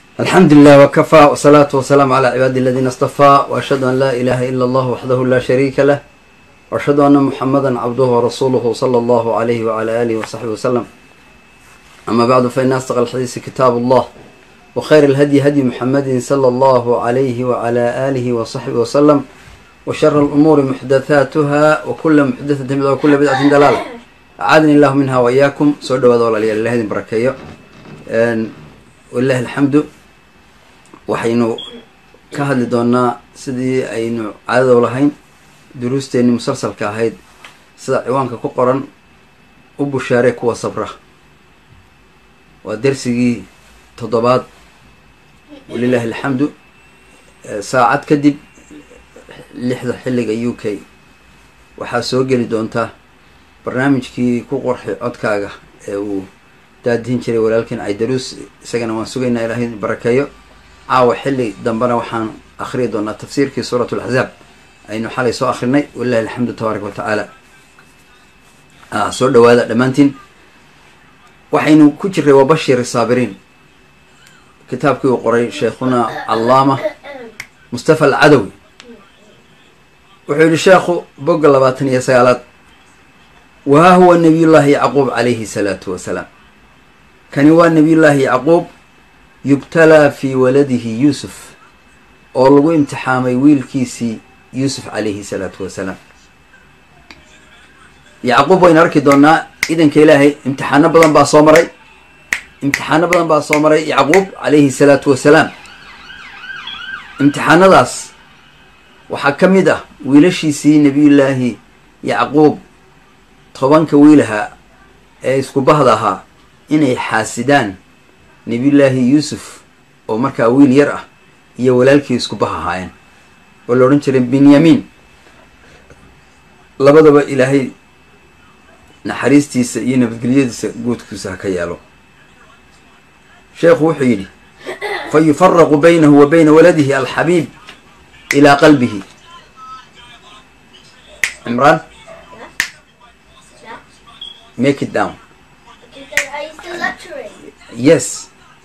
alxamdu lilah wkafaa wsalaatu wasalaamu calaa cibaadi aladiina astafaa waashhadu an laa ilaha ila allah waxdahu laa shariika lah waashhadu ana muxamada cabduhu warasuuluhu sala allahu alayhi wala alihi wasaxbi wasalam ama bacdu faina asdaq alxadiisi kitaabu allah wkhayr alhadyi hadyi muxamadi sala allahu alayhi wala alihi wasaxbi wasalam washara alumuuri muxdathaatuha wakula muxdathatin bida wakula bidcatin dalaala acaadani illahu minha waiyaakum soo dhawaada walaalayaal ilaha idin barakeeyo walilahi alxamdu waxaynu ka hadli doonaa sidii aynu caadado lahayn duruusteenii musalsalka ahayd sida ciwaanka ku qoran u bushaaree kuwa sabra waa dersigii toddobaad walilahi alxamdu saacad kadib lixda xilliga u k waxaa soo geli doontaa barnaamijkii ku qorxi codkaaga ee uu daadihin jiray walaalkiin caydaruus isagana waan sugaynaa ilahay barakeeyo caawa xilli dambena waxaan akhriyi doonaa tafsiirkii suurat laxzaab aynu xalay soo akrinay walilahi alxamdu tabaaraka wa tacaala soo dhawaada dhammaantiin waxaynu ku jiray waa bashir saabiriin kitaabkii uu qoray sheekhuna callaama mustafa alcadawi wuxuu yihi sheekhu bogga labaatan iyo sagaalaad wahaa huwa nabiyullaahi yacquub calayhi salaatu wasalaam kani waa nabiyullaahi yacquub yubtalaa fii waladihi yuusuf oo lagu imtixaamay wiilkiisii yuusuf calayhi salaatu wasalaam yacquub waynu arki doonaa idanka ilaahay imtixaano badan baa soo maray imtixaano badan baa soo maray yacquub calayhi salaatu wasalaam imtixaanadaas waxaa ka mid ah wiilashiisii nabiyullaahi yacquub tobanka wiilaha ee isku bahda ahaa inay xaasidaan nabiyullaahi yuusuf oo markaa wiil yar ah iyo walaalkii isku bah ahaayeen oo la odhan jiray benyamin labadaba ilaahay naxariistiisa iyo nabadgelyadiisa guudkiisa ha ka yeelo sheekhu wuxuu yidhi fa yufaraqu baynahu wa bayna waladihi alxabiib ilaa qalbihi cimraan make it down yes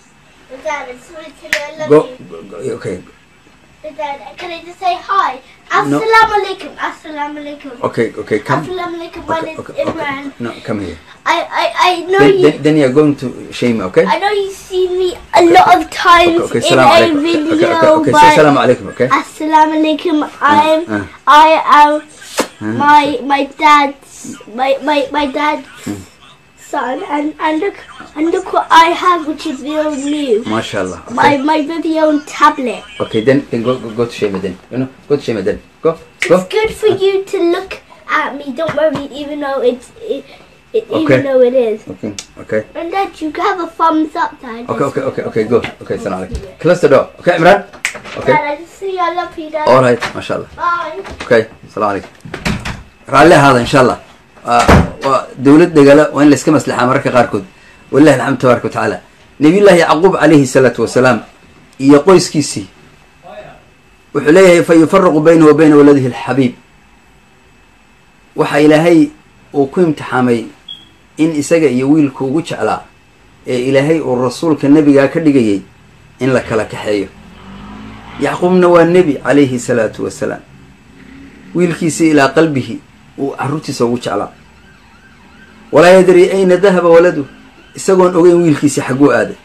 go, go okay Dad, can I just say hi? No. Assalamu alaikum. Assalamu alaikum. okay okay come Assalamu alaikum. My okay, name's okay, okay. Imran. no come here I, I, I know then, you. then, then you're going to shame okay I know you've seen me a lot of times okay, okay, in salam a alaikum. video, Okay, okay, okay, but say salam alaikum, okay? Assalamu alaikum. I'm uh. I am my my dad's my my my dad's son, and and look and look what I have, which is real new. MashaAllah. My Okay. my very own tablet. okay, then, then go, go, go to shame then. You know, go to shame then. Go, go. It's good for you to look at me. Don't worry, even though it's it, it Okay. even though it is. Okay, okay. And Dad, you can have a thumbs up, Dad. Okay, okay, okay, okay, go. Okay, salam alaikum. Close the door. Okay, Imran? Okay. Dad, I just see I love you, Dad. Alright, MashaAllah. Bye. Okay, salam alaikum. raalli ahaada insha allah waa waa dowlad degala waa in layska maslaxaa mararka qaarkood walilahi alxamdu tabaaraka wa tacaala nabiyullaahi yacquub calayhi salaatu wasalaam iyo qoyskiisii wuxuu leeyahay fa yufaraqu baynahu wa bayna waladihi alxabiib waxa ilaahay uu ku imtixaamay in isaga iyo wiilku ugu jeclaa ee ilaahay uu rasuulka nebigaa ka dhigayay in la kala kaxeeyo yacquubna waa nebi calayhi salaatu wasalaam wiilkiisii ilaa qalbihi uu carruurtiisa ugu jeclaa walaa yadri ayna dahaba waladu isagoon ogeyn wiilkiisii xagguu aaday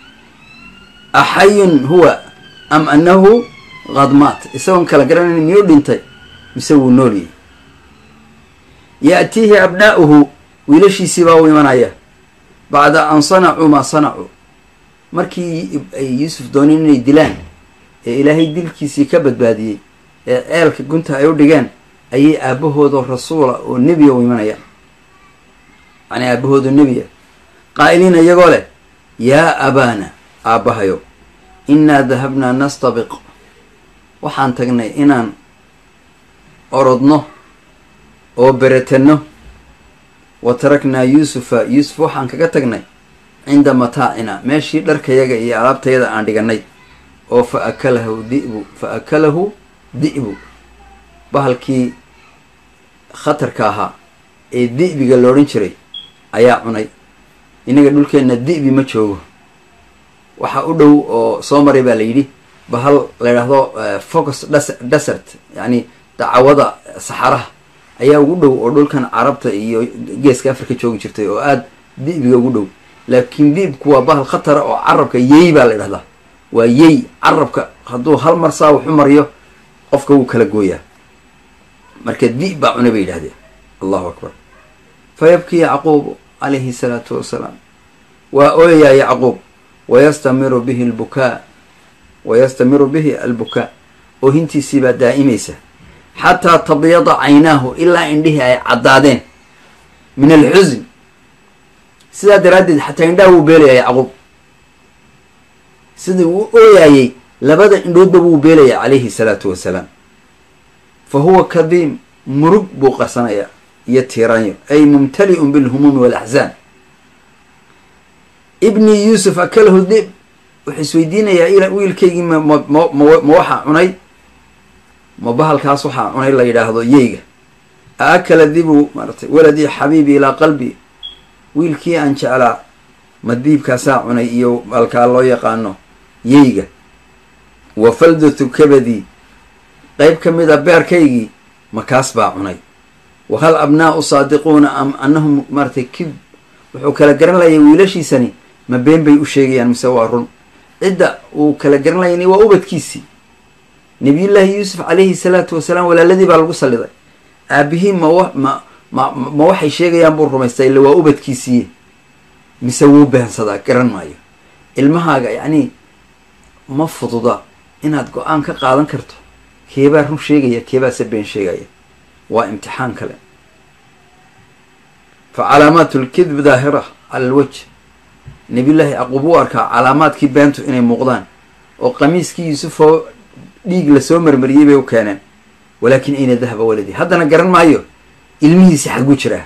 axayun huwa am annahu qadmaat isagoon kala garanayn miyuu dhintay mise wuu nooliyey ya'tiihi abnaa'uhu wiilashiisii baa u imanaya bacda an sanacuu maa sanacuu markii ay yuusuf dooneen inay dilaan ee ilaahay dilkiisii ka badbaadiyey ee ceelka gunta ay u dhigeen ayay aabbahoodoo rasuula oo nebiya u imanayaan macnaa aabbahoodoo nebiya qaa'iliina iyagoo leh yaa abaana aabbahayo innaa dahabnaa nastabiq waxaan tagnay inaan orodno oo beretanno wa taraknaa yuusufa yuusuf waxaan kaga tagnay cinda mataacina meeshii dharkayaga iyo alaabtayada aan dhigannay oo fa akalahu di'bu fa akalahu di'bu bahalkii khatarka ahaa ee di'biga la odhan jiray ayaa cunay innaga dhulkeenna di'bi ma joogo waxaa u dhow oo soo maray baa la yidhi bahal la yidhaahdo focus desert yacni dacawada saxaraha ayaa ugu dhow oo dhulkan carabta iyo geeska africa joogi jirtay oo aada di'biga ugu dhow laakiin di'bku waa bahal khatara oo carabka yey baa la yidhahdaa waa yey carabka hadduu hal mar saa waxu mariyo qofka wuu kala gooyaa marka di' baa cunay bay yidhahdeen allahu akbar fa yabkii yacquub calayhi salaatu wasalaam waa ooyayaa yacquub wayastamiru bihi albukaa wayastamiru bihi albukaa oohintiisii baa daa'imaysa xataa tabyada caynaahu ilaa indhihii ay caddaadeen min alxusin sidaa daraaddeed xataa indhaha wuu beelaya yacquub sidii uu ooyaayey labada indhoodba wuu beelaya calayhi salaatu wasalaam fa huwa kadiim murug buu qarsanayaa iyo tiiraanyo ay mumtali'un bilhumuumi waalaxzaan ibnii yuusuf akalahu dib wuxuu isweydiinayaa wiilkaygii ma ma ma ma waxaa cunay ma bahalkaas waxaa cunay la yidhaahdo yeyga a akala dibu maaratay waladii xabiibi ilaa qalbi wiilkii aan jeclaa ma diibkaasaa cunay iyo balkaa loo yaqaano yeyga wa faldatu kabadii qeyb ka mid a beerkaygii makaas baa cunay wa hal abnaa'u saadiquuna am annahum maaratay kib wuxuu kala garan layay wiilashiisani ma been bay u sheegayaan mise waa run cidda uu kala garan layani waa ubadkiisii nabiyullaahi yuusuf calayhi salaatu wasalaam walaaladii baa lagu salliday aabihii ma wa ma ma ma waxay sheegayaan buu rumaystaa illa waa ubadkiisiiye mise wuu behensadaa garan maayo ilmahaaga yacnii ma fududa inaad go-aan ka qaadan karto keebaa run sheegaya keebaase been sheegaya waa imtixaan kale fa calaamaatu lkidb daahira cala alwaj nabiyullaahi yacquub u arkaa calaamaadkii beentu inay muuqdaan oo qamiiskii yuusufoo dhiig lasoo marmariyey bay u keeneen walaakin ayna dahaba waladii haddana garan maayo ilmihiisi xagguu jiraa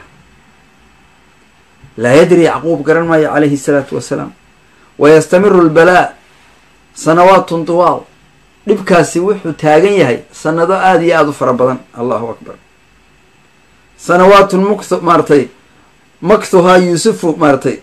laa yadri yacquub garan maayo calayhi salaatu wasalaam wayastamiru lbalaa sanawaatun tuwaal dhibkaasi wuxuu taagan yahay sanado aada iyo aada u fara badan allahu akbar sanawaatun mukt maaratay maktuhaa yuusufu maaratay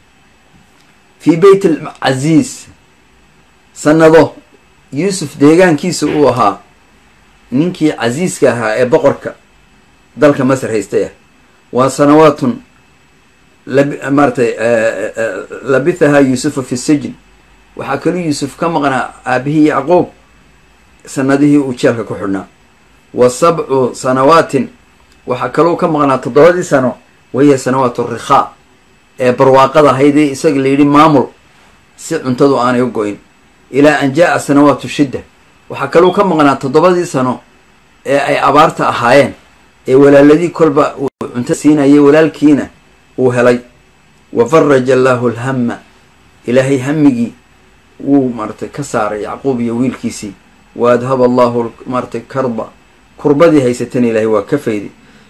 fii beyt alcasiis sanado yuusuf deegaankiisa uu ahaa ninkii casiiska ahaa ee boqorka dalka masar haystay ah waa sanawaatun maaratay labithahaa yuusufa fi sijin waxaa kaluu yuusuf ka maqnaa aabihii yacquub sanadihii uu jeelka ku xidhnaa wa sabcu sanawaatin waxaa kaluu ka maqnaa toddobadii sano wahiya sanawaatu rikhaa ee barwaaqada ahaydee isaga la yidhi maamul si cuntadu aanay u go-in ilaa an jaa-a sanawaatu shidda waxaa kaluu ka maqnaa toddobadii sano ee ay abaarta ahaayeen ee walaaladii kolba uu cunto siinayay walaalkiina uu helay wa faraja allaahu alhamma ilaahay hamigii wuu maaratay ka saaray yacquub iyo wiilkiisii wa adhaba allahu maaratay karba kurbadii haysatana ilaahay waa ka fayday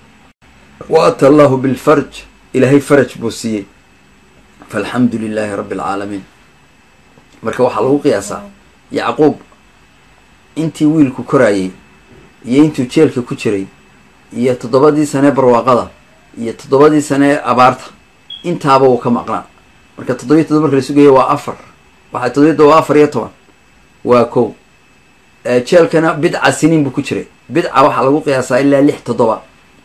wa ata allahu bilfarj ilaahay faraj buu siiyey faalxamdu lilaahi rabbi alcaalamiin marka waxaa lagu qiyaasaa yacquub intii wiilku koraayey iyo intuu jeelka ku jiray iyo toddobadii sanee barwaaqada iyo toddobadii sanee abaarta intaaba uu ka maqnaa marka toddobiyi toddoba marka la sugaya waa afar waxaa toddobiy todoba waa afar iyo toban waa kow jeelkana bidca siniin buu ku jiray bidca waxaa lagu qiyaasaa ilaa lix toddoba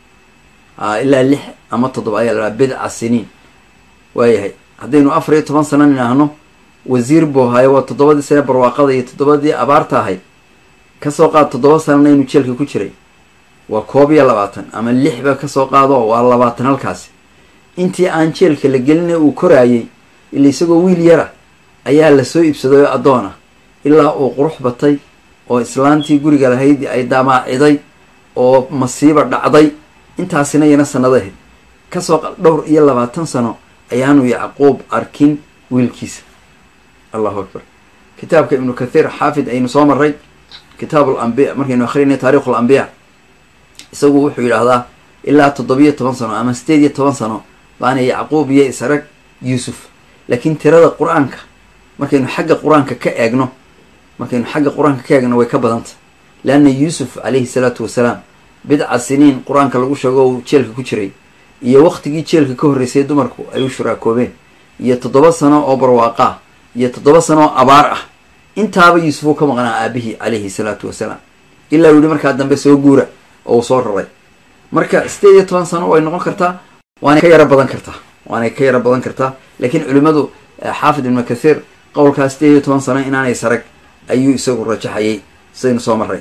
a ilaa lix ama toddoba ayaa la dhaha bidca siniin waayahay haddaynu afar iyo toban sano nidhaahno wasiir buu ahaayo waa toddobadii sane barwaaqada iyo toddobadii abaarta ahayd kasoo qaad toddoba sanana inuu jeelka ku jiray waa koob iyo labaatan ama lixba kasoo qaado waa labaatan halkaasi intii aan jeelka la gelinay uu koraayey ila isagoo wiil yara ayaa lasoo iibsaday oo addoon ah ilaa uu qurux batay oo islaantii guriga lahayd ay damaaciday oo masiiba dhacday intaasina yana sanado ahayd kasoo dhowr iyo labaatan sano ayaanu yacquub arkin wiilkiisa allahu akbar kitaabka ibnu kathiir xaafid aynu soo maray kitaab alambiya markaynu akrinay taarikh alambiya isagu wuxuu yidhaahdaa ilaa toddobiyo toban sano ama sideed iyo toban sano baana yacquub iyo israg yuusuf laakiin tirada qur-aanka markaynu xagga qur-aanka ka eegno markaynu xagga qur-aanka ka eegno way ka badanta leanna yuusuf calayhi salaatu wasalaam bidca siniin qur-aanka lagu sheego uu jeelka ku jiray iyo waqtigii jeelka ka horreysay dumarku ay u shuraakoobeen iyo toddoba sano oo barwaaqaa iyo toddoba sano oo abaar ah intaaba yuusuf uu ka maqnaa aabihii calayhi salaatu wasalaam ilaa uu yihi markaa dambe soo guura oo uu soo raray marka sideed iyo toban sano way noqon kartaa waanay ka yaro badan kartaa waanay ka yaro badan kartaa laakiin culimmadu xaafid ibnu kathiir qowlkaa sideed iyo toban sano inaanay sarag ayuu isagu rajaxayay sidaynu soo maray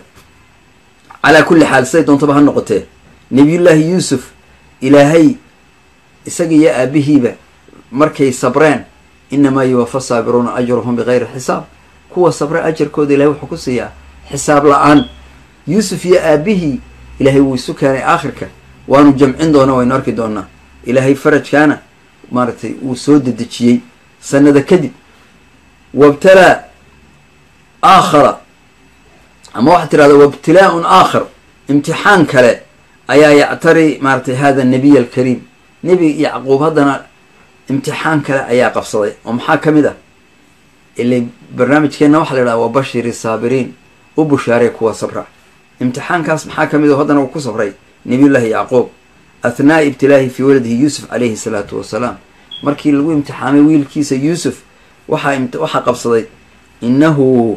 calaa kulli xaal siday doontaba ha noqotee nebiyullaahi yuusuf ilaahay isaga iyo aabihiiba markay sabreen inamaa yuwafa saabiruuna ajruhum bigayri xisaab kuwa sabre ajarkooda ilahay wuxuu ku siiyaa xisaab la-aan yuusuf iyo aabihii ilaahay wuu isu keenay aakhirka waanu jamcin doona waynu arki doonaa ilaahay farajkaana maaragtay wuu soo dedejiyey sanada kadib wabtalaa aakhara ama waxaad tirahda wabtilaa-un aakhar imtixaan kale ayaa yactari maaratay hada nabiy alkariim nebi yacquub haddana imtixaan kale ayaa qabsaday oo maxaa ka mid ah ila barnaamijkeenna waxaa la idhaha wabashiri saabiriin u bushaaree kuwa sabra imtixaankaas maxaa ka mid oo haddana uu ku sabray nabiyullaahi yacquub athnaa'i ibtilaahi fii waladihi yuusuf calayhi salaatu wasalaam markii lagu imtixaamay wiilkiisa yuusuf waxaa waxaa qabsaday innahu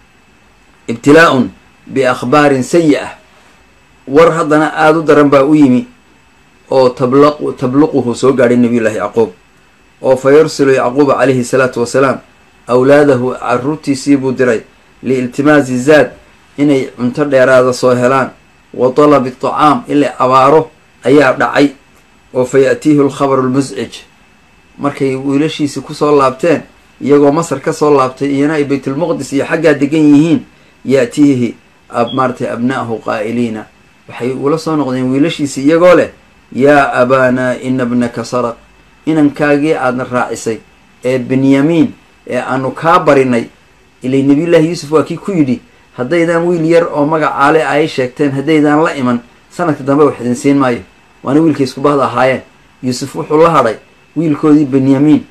ibtilaa-un biakhbaarin sayi-ah war haddana aada u daran baa u yimi oo tablaq tabluquhu soo gaadhay nabiyullaahi yacquub oo fa yursilu yacquuba calayhi salaatu wasalaam awlaadahu caruurtiisii buu diray liiltimaasi zaad inay cunto dheeraada soo helaan wa talabi tacaam ilaa abaaro ayaa dhacay oo fa ya-tiihi alkhabaru lmuscij markay wiilashiisi kusoo laabteen iyagoo masar ka soo laabtay iyana ay baytulmuqdis iyo xaggaa degan yihiin ya-tiihi maaratay abna'ahu qaa'iliina waxay ula soo noqdeen wiilashiisi iyagoo leh yaa abaanaa ina bnaka saraq inankaagii aadna raacisay ee benyamiin ee aanu kaa barinay ilay nebiyullaahi yuusuf waa kii ku yidhi haddaydaan wiil yar oo magacaale ay sheegteen haddaydaan la iman sanadka dambe wax idin siin maayo waana wiilkay isku bahda ahaayeen yuusuf wuxuu la hadhay wiilkoodii benyamiin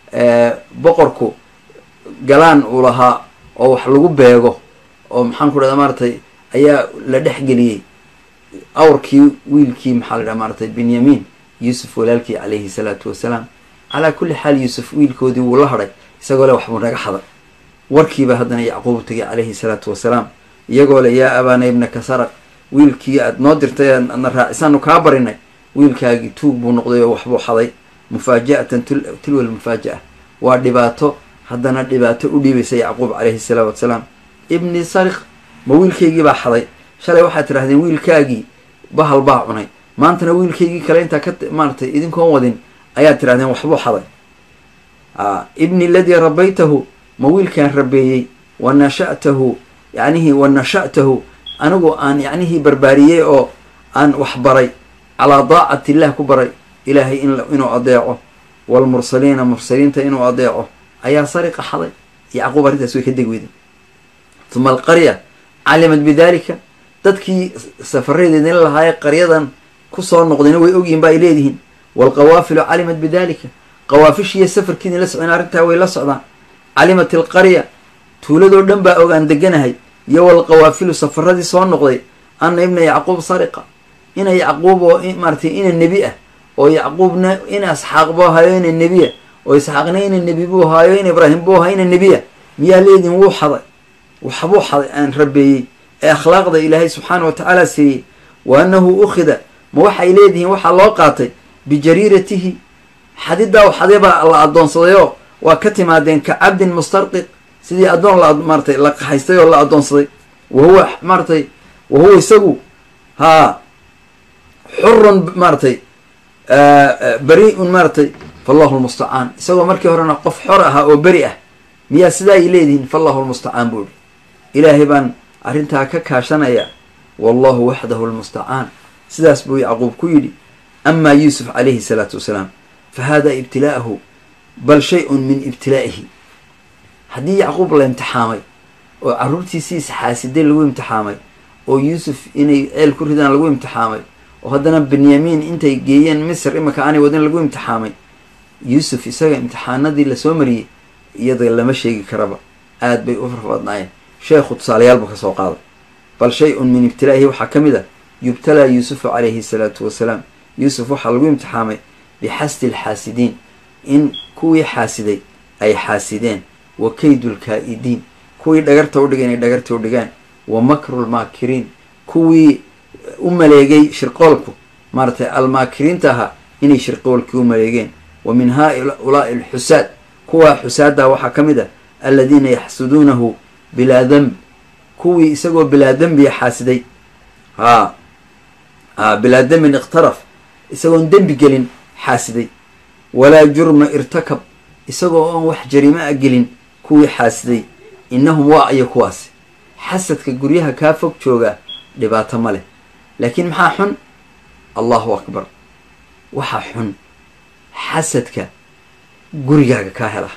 boqorku galaan uu lahaa oo wax lagu beego oo maxaan ku dhahda maaratay ayaa la dhexgeliyey awrkii wiilkii maxaa la dhaha maaratay benyamiin yuusuf walaalkii calayhi salaatu wasalaam calaa kulli xaal yuusuf wiilkoodii wuu la hadhay isagoo le waxbuu naga xaday warkiiba haddana yacquub tegay calayhi salaatu wasalaam iyagoo le yaa abaana ibnaka saraq wiilkii aad noo dirtay aadna raacisaanu kaa barinay wiilkaagii tuug buu noqday oo waxbuu xaday mufaaja-atan tilwa lmufaaja-a waa dhibaato haddana dhibaato u dhiibaysa yacquub calayhi salaatu wasalaam ibni sariq ma wiilkaygii baa xaday shalay waxaad tidhahdeen wiilkaagii bahal baa cunay maantana wiilkaygii kale intaa ka maaratay idinkoon wadin ayaad tidhahdeen waxbuu xaday ibni ladii rabaytahu ma wiilkaan rabeeyey wa nasha'tahu yacnihii wa nasha'tahu anigu aan yacnihii barbaariyey oo aan wax baray calaa daacati illah ku baray ilaahay inuu adeeco waalmursaliina mursaliinta inuu adeeco ayaa sariqa xaday yacquub arrintaas way ka deg weyday uma alqarya calimat bidalika dadkii safareedeedin lahaayee qaryadan kusoo noqdayna way ogyihin ba ay leedihiin waalqawaafilu calimat bidalika qawaafishiiyo safarkiidin la socdeen arrintaa way la socdaan calimat alqarya tuuladoo dhan baa ogaan deganahay iyo walqawaafilu safaradii soo noqday ana ibna yacquub sariqa ina yacquub oo maaratay ina nebi ah oo yacquubna ina isxaaq buu ahaayo ina nebiya oo isxaaqna ina nebi buu ahaayo ina ibraahim buu ahaa ina nebiya miyaa leedihin wuu xaday waxbuu xaday aan rabeeyey ee akhlaaqda ilaahay subxaana wa tacaala siiyey wa annahu ukhida ma waxay leedihiin waxaa loo qaatay bijariiratihi xadidaa xadee baa la addoonsadayoo waa ka timaadeen ka cabdin mustarqiq sidii addoon la maaratay la qahaystay oo la addoonsaday wa huwa maaratay wa huwa isagu haa xurun maaratay beri-un maaratay fallahu lmustacaan isagoo markii horena qof xor ahaa oo beri ah miyaa sidaa ay leedihiin fallahu lmustacaan buu ihi ilaahay baan arrintaa ka kaashanaya wallahu waxdahu lmustacaan sidaas buu yacquub ku yidhi amaa yuusuf calayhi salaatu wasalaam fa hada ibtilaa'ahu bal shay-un min ibtilaa'ihi haddii yacquub la imtixaamay oo carruurtiisiisa xaasiday lagu imtixaamay oo yuusuf inay ceel ku ridaan lagu imtixaamay oo haddana benyamiin intay geeyeen misr imika aanay wadin lagu imtixaamay yuusuf isaga imtixaanadii lasoo mariyey iyada lama sheegi karaba aad bay u farfadnaayeen sheekhu tusaalayaal buu ka soo qaaday bal shay-un min ibtilaa'ihi waxaa ka mid ah yubtalaa yuusufu calayhi salaatu wasalaam yuusuf waxaa lagu imtixaamay bixasdi alxaasidiin in kuwii xaasiday ay xaasideen wa kaydu lkaa-idiin kuwii dhagarta udhigay inay dhagarta u dhigaan wa makru lmaakiriin kuwii u maleegay shirqoolku maaratay almaakiriinta ahaa inay shirqoolkii u maleegeen wa min haa-ulaa'i alxusaad kuwaa xusaadda waxaa ka mid ah aladiina yaxsuduunahu bilaa demb kuwii isagoo bilaa dembiya xaasiday haa haa bilaa dembin ikhtaraf isagoon dembi gelin xaasiday walaa jurma irtakab isagoo oon wax jariimo a gelin kuwii xaasiday innahum waa ayo kuwaasi xasadka guryaha kaa fog jooga dhibaato ma leh laakiin maxaa xun allahu akbar waxaa xun xasadka gurigaaga kaa hela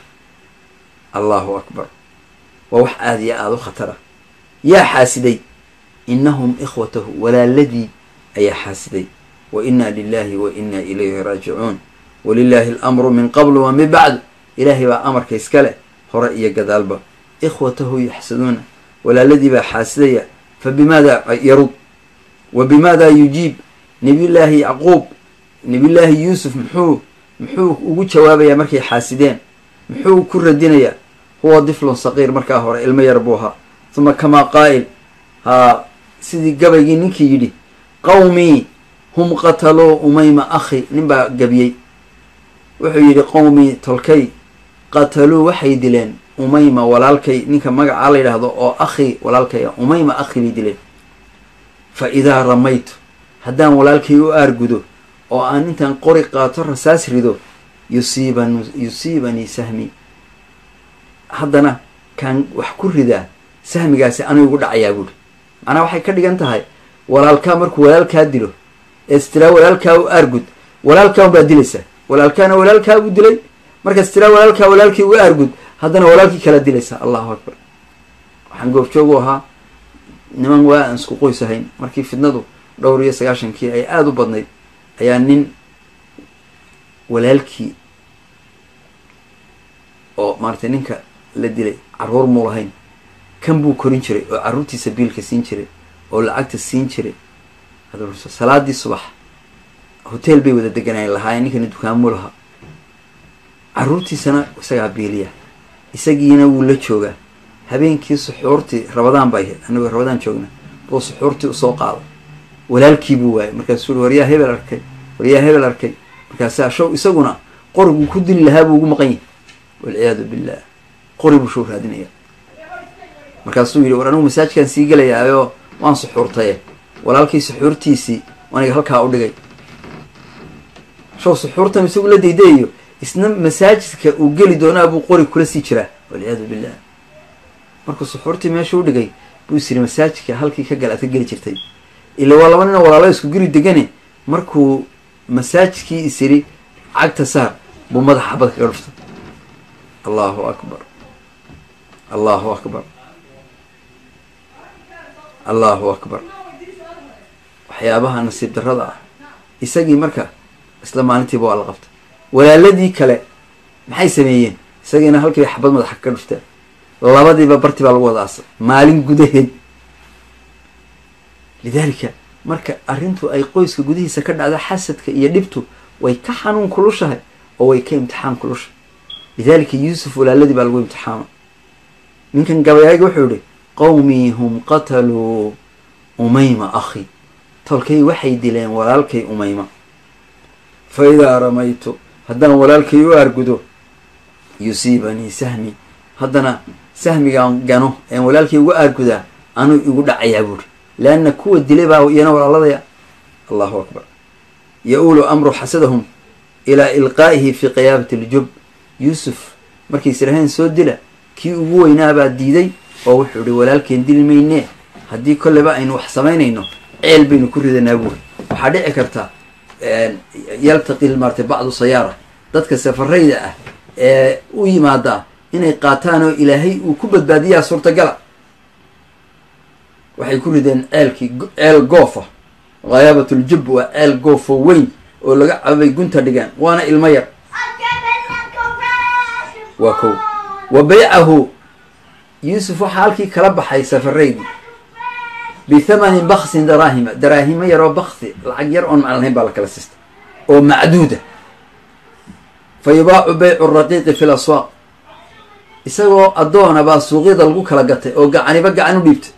allahu akbar waa wax aada iyo aada u khatara yaa xaasiday innahum ikhwatahu walaaladii ayaa xaasiday wa inna lilahi wa inna ilayhi raajicuun walilaahi alamru min qablu wa min bacd ilaahay baa amarka iska leh hore iyo gadaalba ikhwatahu yaxsaduuna walaaladii baa xaasidaya fa bimaada yarud wa bimaada yujiib nabiyullaahi yacquub nabiyullaahi yuusuf muxuu muxuu ugu jawaabayaa markay xaasideen muxuu ku radinayaa huwa diflun saqiir markaa hore ilmo yar buu ahaa huma kamaa qaa'il haa sidii gabaygii ninkii yidhi qawmii hum qataluu umayma akhi nin baa gabiyey wuxuu yidhi qowmii tolkay qataluu waxay dileen umayma walaalkay ninka magacaa la yidhaahdo oo akhi walaalkaya umayma akhi bay dileen fa idaa ramaytu haddaan walaalkay u aargudo oo aan intaan qori qaato rasaas rido yusiiban yusiibanii sahmi haddana kaan wax ku ridaa sahmigaasi anuu igu dhacayaa buuri macnaa waxay ka dhigan tahay walaalkaa markuu walaalkaa dilo ee istiraa walaalkaa u aargud walaalkaa unbaad dilaysaa walaalkaana walaalkaa buu dilay markaas tiraa walaalkaa walaalkii uga aargud haddana walaalkii kala dilaysaa allahu akbar waxaan goobjoog u ahaa niman waa aan isku qoys ahayn markii fidnadu dhowr iyo sagaashankii ay aada u badnayd ayaa nin walaalkii oo maaratay ninka la dilay carruur muu lahayn kan buu korin jiray oo carruurtiisa biilka siin jiray oo lacagta siin jiray salaadii subax hotel bay wada deganaayen lahaayeen ninkani dukaanmuu lahaa carruurtiisana isagaa biiliya isagiina wuu la joogaa habeenkii suxuurtii rabadaan bay ahayd anigoo rabadaan joogna buu suxuurtii usoo qaaday walaalkii buu waayay markaasuu ui waryaa hebel arkay waryaa hebel arkay markaasaa show isaguna qoriguu ku dili lahaa buu ugu maqan yahay walciyaadu billah qori buu show raadinaya markaasuu yidhi war anigu masaajkaan sii gelayaayoo waan suxuurtaye walaalkii suxuurtiisii aniga halkaa u dhigay show suxuurtan isagu la daydayayo isna masaajidka uu geli doonaa buu qori kula sii jiraa walciyaadu billah markuu suxuurtii meesha u dhigay buu is yidhi masaajidka halkii ka gal aad ka geli jirtay ila waa laba ninoo walaalo isku guri degane markuu masaajidkii is yidhi cagta saar buu madaxa xabad kaga dhuftay allahu akbar allahu akbar allahu akbar waxyaabaha nasiib darrada ah isagii marka isla maalintiiba waa la qabtay walaaladii kale maxay sameeyeen isagiina halkiiba xabad madaxa kaga dhufteen labadiiba barti baa lagu wada aasay maalin gudaheed lidaalika marka arrintu ay qoyska gudihiisa ka dhacdo xasadka iyo dhibtu way ka xanuun kulushahay oo way ka imtixaan kulushahay lidaalika yuusuf walaaladii baa lagu imtixaama ninkan gabayaaga wuxuu yihi qowmii hum qataluu umayma akhi tolkay waxay dileen walaalkay umayma fa idaa ramaytu haddaan walaalkay u aargudo yusiibanii sahmi haddana sahmigaan gano een walaalkay uga aargudaa anuu igu dhacayaa buuri leanna kuwa dilay baa iyana walaaladaya allahu akbar ya-uulu amru xasadahum ilaa ilqaa'ihi fii qiyaabati aljub yuusuf markays idhaheen soo dila kii ugu weynaabaa diiday oo wuxuu ihi walaalkeen dili maynee haddii kolleba aynu wax samaynayno ceel baynu ku ridanaa buuri waxaa dhici karta yaltaqi maaratay bacdu sayaara dadka safarayda ah ee u yimaadaa inay qaataan oo ilaahay uu ku badbaadiyaa suurtagala waxay ku rideen ceelkii ceel goofa khayaabatul-jub waa ceel goofo weyn oo laga cabay gunta dhigaan waana ilmo yar waa kow wa baycahu yuusuf waxaa halkii kala baxay safaraydii bithamanin baksin daraahima daraahimo yaroo baksi lacag yar oon maclan lahayn baa la kala siistay oo macduuda fa yubaacu baycu raqiiqi fi laswaaq isagoo addoona baa suuqyada lagu kala gatay oo gacaniba gacan u dhiibtay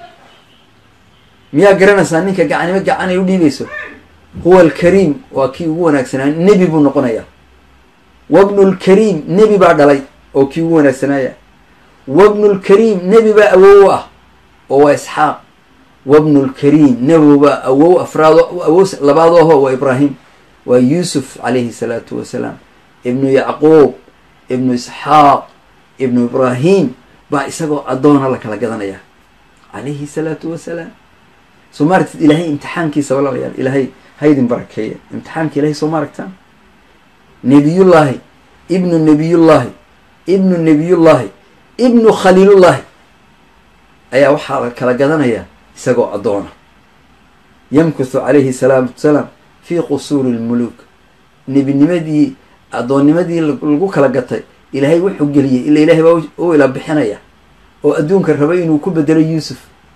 miyaa garanaysaa ninka gacaniba gacan ay u dhiibayso huwa alkariim waa kii ugu wanaagsanaa nebi buu noqonayaa wabnulkariim nebi baa dhalay oo kii ugu wanaagsanaaya wabnulkariim nebi baa awow ah oo waa isxaaq wabnulkariim nebi baa awow afraado awow labaad oho waa ibraahim waa yuusuf calayhi salaatu wasalaam ibnu yacquub ibnu isxaaq ibnu ibraahim baa isagoo addoona la kala gadanaya calayhi salaatu wasalaam soo ma aragtid ilaahay imtixaankiisa walaalayaal ilaahay haydin barakeeya imtixaanka ilahay soo ma aragtaan nebiyullaahi ibnu nebiyullaahi ibnu nebiyullaahi ibnu khaliilullaahi ayaa waxaa la kala gadanayaa isagoo addoona yamkuthu calayhi salaatu wasalaam fii qusuuri lmuluuk nebinimadii addoonnimadii lagu kala gatay ilaahay wuxuu geliyey ila ilaahay baa u ila bixinaya oo adduunka rabay inuu ku bedelo yuusuf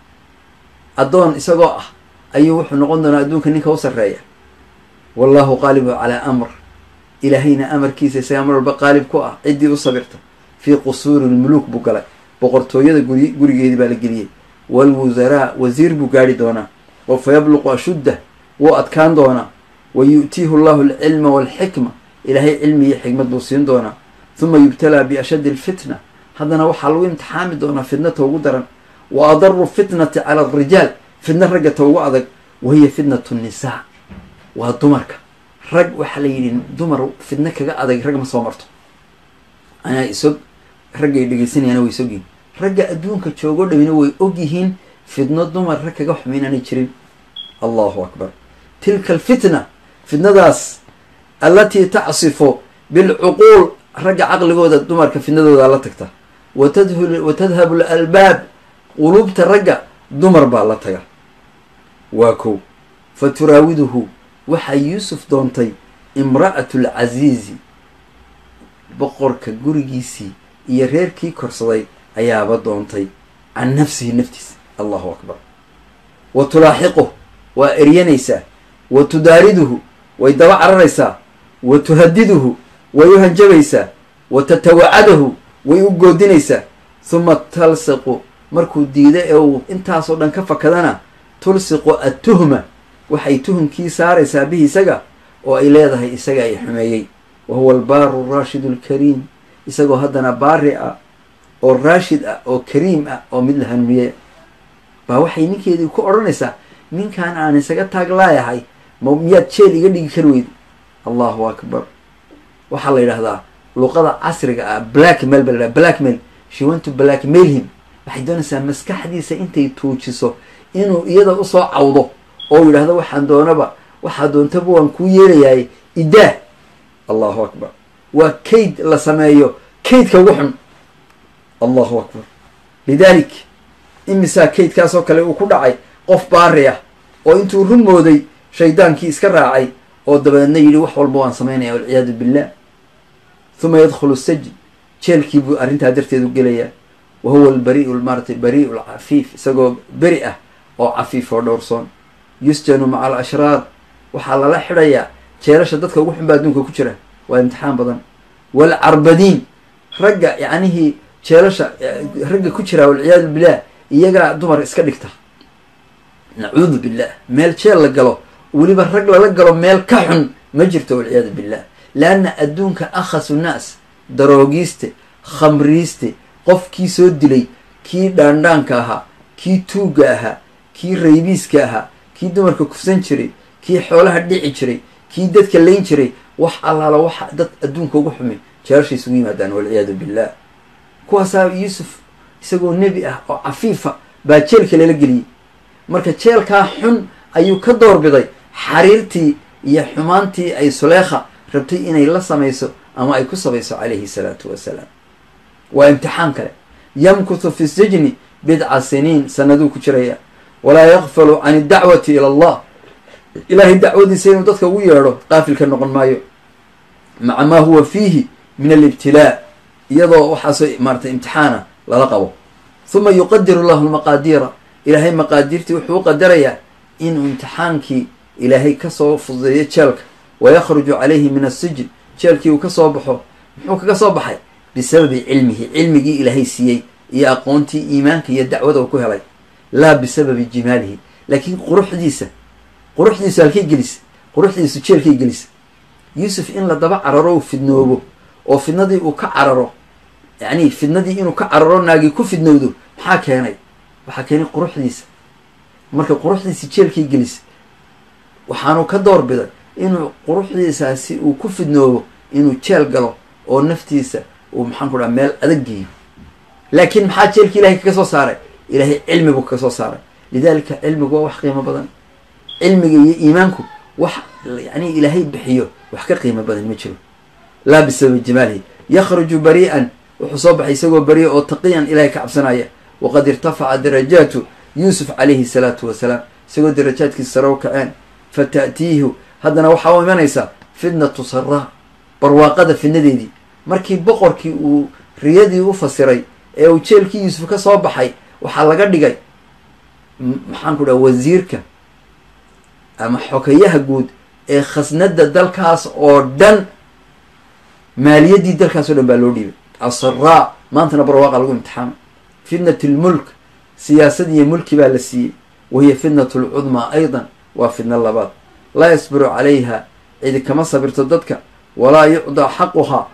addoon isagoo ah ayuu wuxuu noqon doonaa adduunka ninka u sarreeya wallahu qaalibu calaa amr ilaahayna amarkiisa isagaa mar walba qaalib ku ah ciddii u sabirta fii qusuuri lmuluuk buu galay boqortooyada guri gurigeedii baa la geliyey waalwusaraa wasiir buu gaadhi doonaa oo fa yabluqu ashuddah wuu adkaan doonaa wa yu'tiihu llahu alcilma waalxikma ilaahay cilmi iyo xikmad buu siin doonaa huma yubtalaa biashaddi alfitna haddana waxaa lagu imtixaami doonaa fitnata ugu daran wa adaru fitnati cala alrijaal fitna ragga ta ugu adag wahiya fitnatu nnisaa waa dumarka rag waxaa la yidhi dumar fitno kaga adag rag ma soo marto anaa isog raggay dhegeysanayana way isogyihin ragga adduunka joogo dhawina way og yihiin fitno dumar rag kaga xumayn aanay jirin allahu akbar tilka alfitna fitnadaas allatii tacsifu bilcuquul ragga caqligooda dumarka fitnadooda la tagta watadhu wa tadhabu alalbaab quluubta ragga dumar baa la taga waa kow fa turaawiduhu waxaa yuusuf doontay imra'atu alcasiizi boqorka gurigiisii iyo reerkii korsaday ayaaba doontay can nafsihi naftiisa allahu akbar wa tulaaxiquh waa eryanaysaa wa tudaariduhu way daba cararaysaa wa tuhadiduhu way u hanjabaysaa wa tatawacadahu way u goodinaysaa huma talsiqu markuu diida ee uu intaasoo dhan ka fakadana tulsiqu attuhma waxay tuhumkii saaraysaa bihi isaga oo ay leedahay isaga ay xumeeyey wa huwa albaaru raashidu alkariim isagoo haddana baari ah oo raashid ah oo kariim ah oo mid la hanuuniyey baa waxay ninkeedii ku odhanaysaa ninkan aan isaga taag laayahay ma miyaad jeel iga dhigi kari weyda allahu akbar waxaa la yidhahdaa luqada casriga ah blackmail ba la yidhaha blackmail she want to blackmail him waxay doonaysaa maskaxdiisa intay tuujiso inuu iyada usoo cawdo oo yidhaahdo waxaan doonaba waxaa doontaba waan kuu yeelayaay idaah allahu akbar waa kayd la sameeyo kaydka ugu xun allahu akbar lidalik imisaa kaydkaasoo kale uu ku dhacay qof baari ah oo intuu run mooday shaydaankii iska raacay oo dabeedna yidhi wax walba waan samaynaya walciyaadu billah huma yadkhulu sajin jeelkii buu arrintaa darteed u gelayaa wa huwa albariu maaratay bariu lcafiif isagoo beri ah oo cafiif oo dhowrsoon yusjanu maca alashraar waxaa lala xidhayaa jeelasha dadka ugu xun baa adduunka ku jira waa imtixaan badan waalcarbadiin ragga yacnihii jeelasha ragga ku jiraa walciyaadu billah iyagaa dumar iska dhigta nacuudu billah meel jeel la galo weliba rag lala galo meel ka xun ma jirto walciyaadu billah leanna adduunka akhasu naas daroogiiste khamriiste qofkii soo dilay kii dhaandhaanka ahaa kii tuugga ahaa kii raybiiska ahaa kii dumarka kufsan jiray kii xoolaha dhici jiray kii dadka layn jiray wax allaala waxa dad adduunka ugu xumi jeelasha isugu yimaadaan walciyaadu billah kuwaasaa yuusuf isagoo nebi ah oo cafiifa baa jeelka lala geliyey marka jeelkaa xun ayuu ka doorbiday xariirtii iyo xumaantii ay suleekha rabtay inay la samayso ama ay ku samayso calayhi salaatu wasalaam waa imtixaan kale yamkuthu fi sijni bidca siniin sanaduu ku jiraya walaa yakfalu can iddacwati ila allah ilaahay dacwadiisa inuu dadka ugu yeedho qaafil ka noqon maayo maca maa huwa fiihi min alibtilaa iyadoo waxaasoo maaratay imtixaana lala qabo huma yuqadiru llahu lmaqaadiira ilaahay maqaadiirtii wuxuu u qadarayaa inuu imtixaankii ilaahay kasoo fududeeyo jeelka wayakhruju calayhi min asijin jeelkii uu kasoo baxo muxuu kaga soo baxay bisababi cilmihi cilmigii ilaahay siiyey iyo aqoontii iimaanka iyo dacwada uu ku helay laa bisababi jimaalihi laakiin quruxdiisa quruxdiisu halkay gelisa quruxdiisu jeelkay gelisa yuusuf in la daba cararo uu fidnoobo oo fidnadii uu ka cararo yacni fidnadii inuu ka cararo naagii ku fidnowdo maxaa keenay waxaa keenay quruxdiisa marka quruxdiisi jeelkay gelisa waxaanu ka door biday inuu quruxdiisaasi uu ku fidnoobo inuu jeel galo oo naftiisa uu maxaan ku dhaha meel adag geeyo laakiin maxaa jeelka ilahay kaga soo saaray ilaahay cilmi buu kaga soo saaray lidalika cilmigu waa wax qiimo badan cilmiga iyo iimaanku wax yani ilaahay bixiyo wax ka qiimo badan ma jiro laa bisababi jamaalihi yakhruju barii'an wuxuu soo baxay isagoo beriya oo taqiyan ilahay ka cabsanaya waqad irtafaca darajaatu yuusuf calayhi salaatu wasalaam isagoo darajaadkiisa sare u kaceen fa ta'tiihu haddana waxaa u imanaysaa fitnatu saraa barwaaqada fidnadeedii markii boqorkii uu riyadii u fasiray ee uu jeelkii yuusuf ka soo baxay waxaa laga dhigay maxaan ku dhaha wasiirka ama xokayaha guud ee khasnada dalkaas oo dhan maaliyaddii dalkaas oo dhan baa loo dhiibay asaraa maantana barwaaqa lagu imtixaamay fitnat lmulk siyaasad iyo mulki baa la siiyey wahiya fitnat lcudmaa aydan waa fidna labaad laa yasbiru calayha cidi kama sabirto dadka walaa yucdaa xaquhaa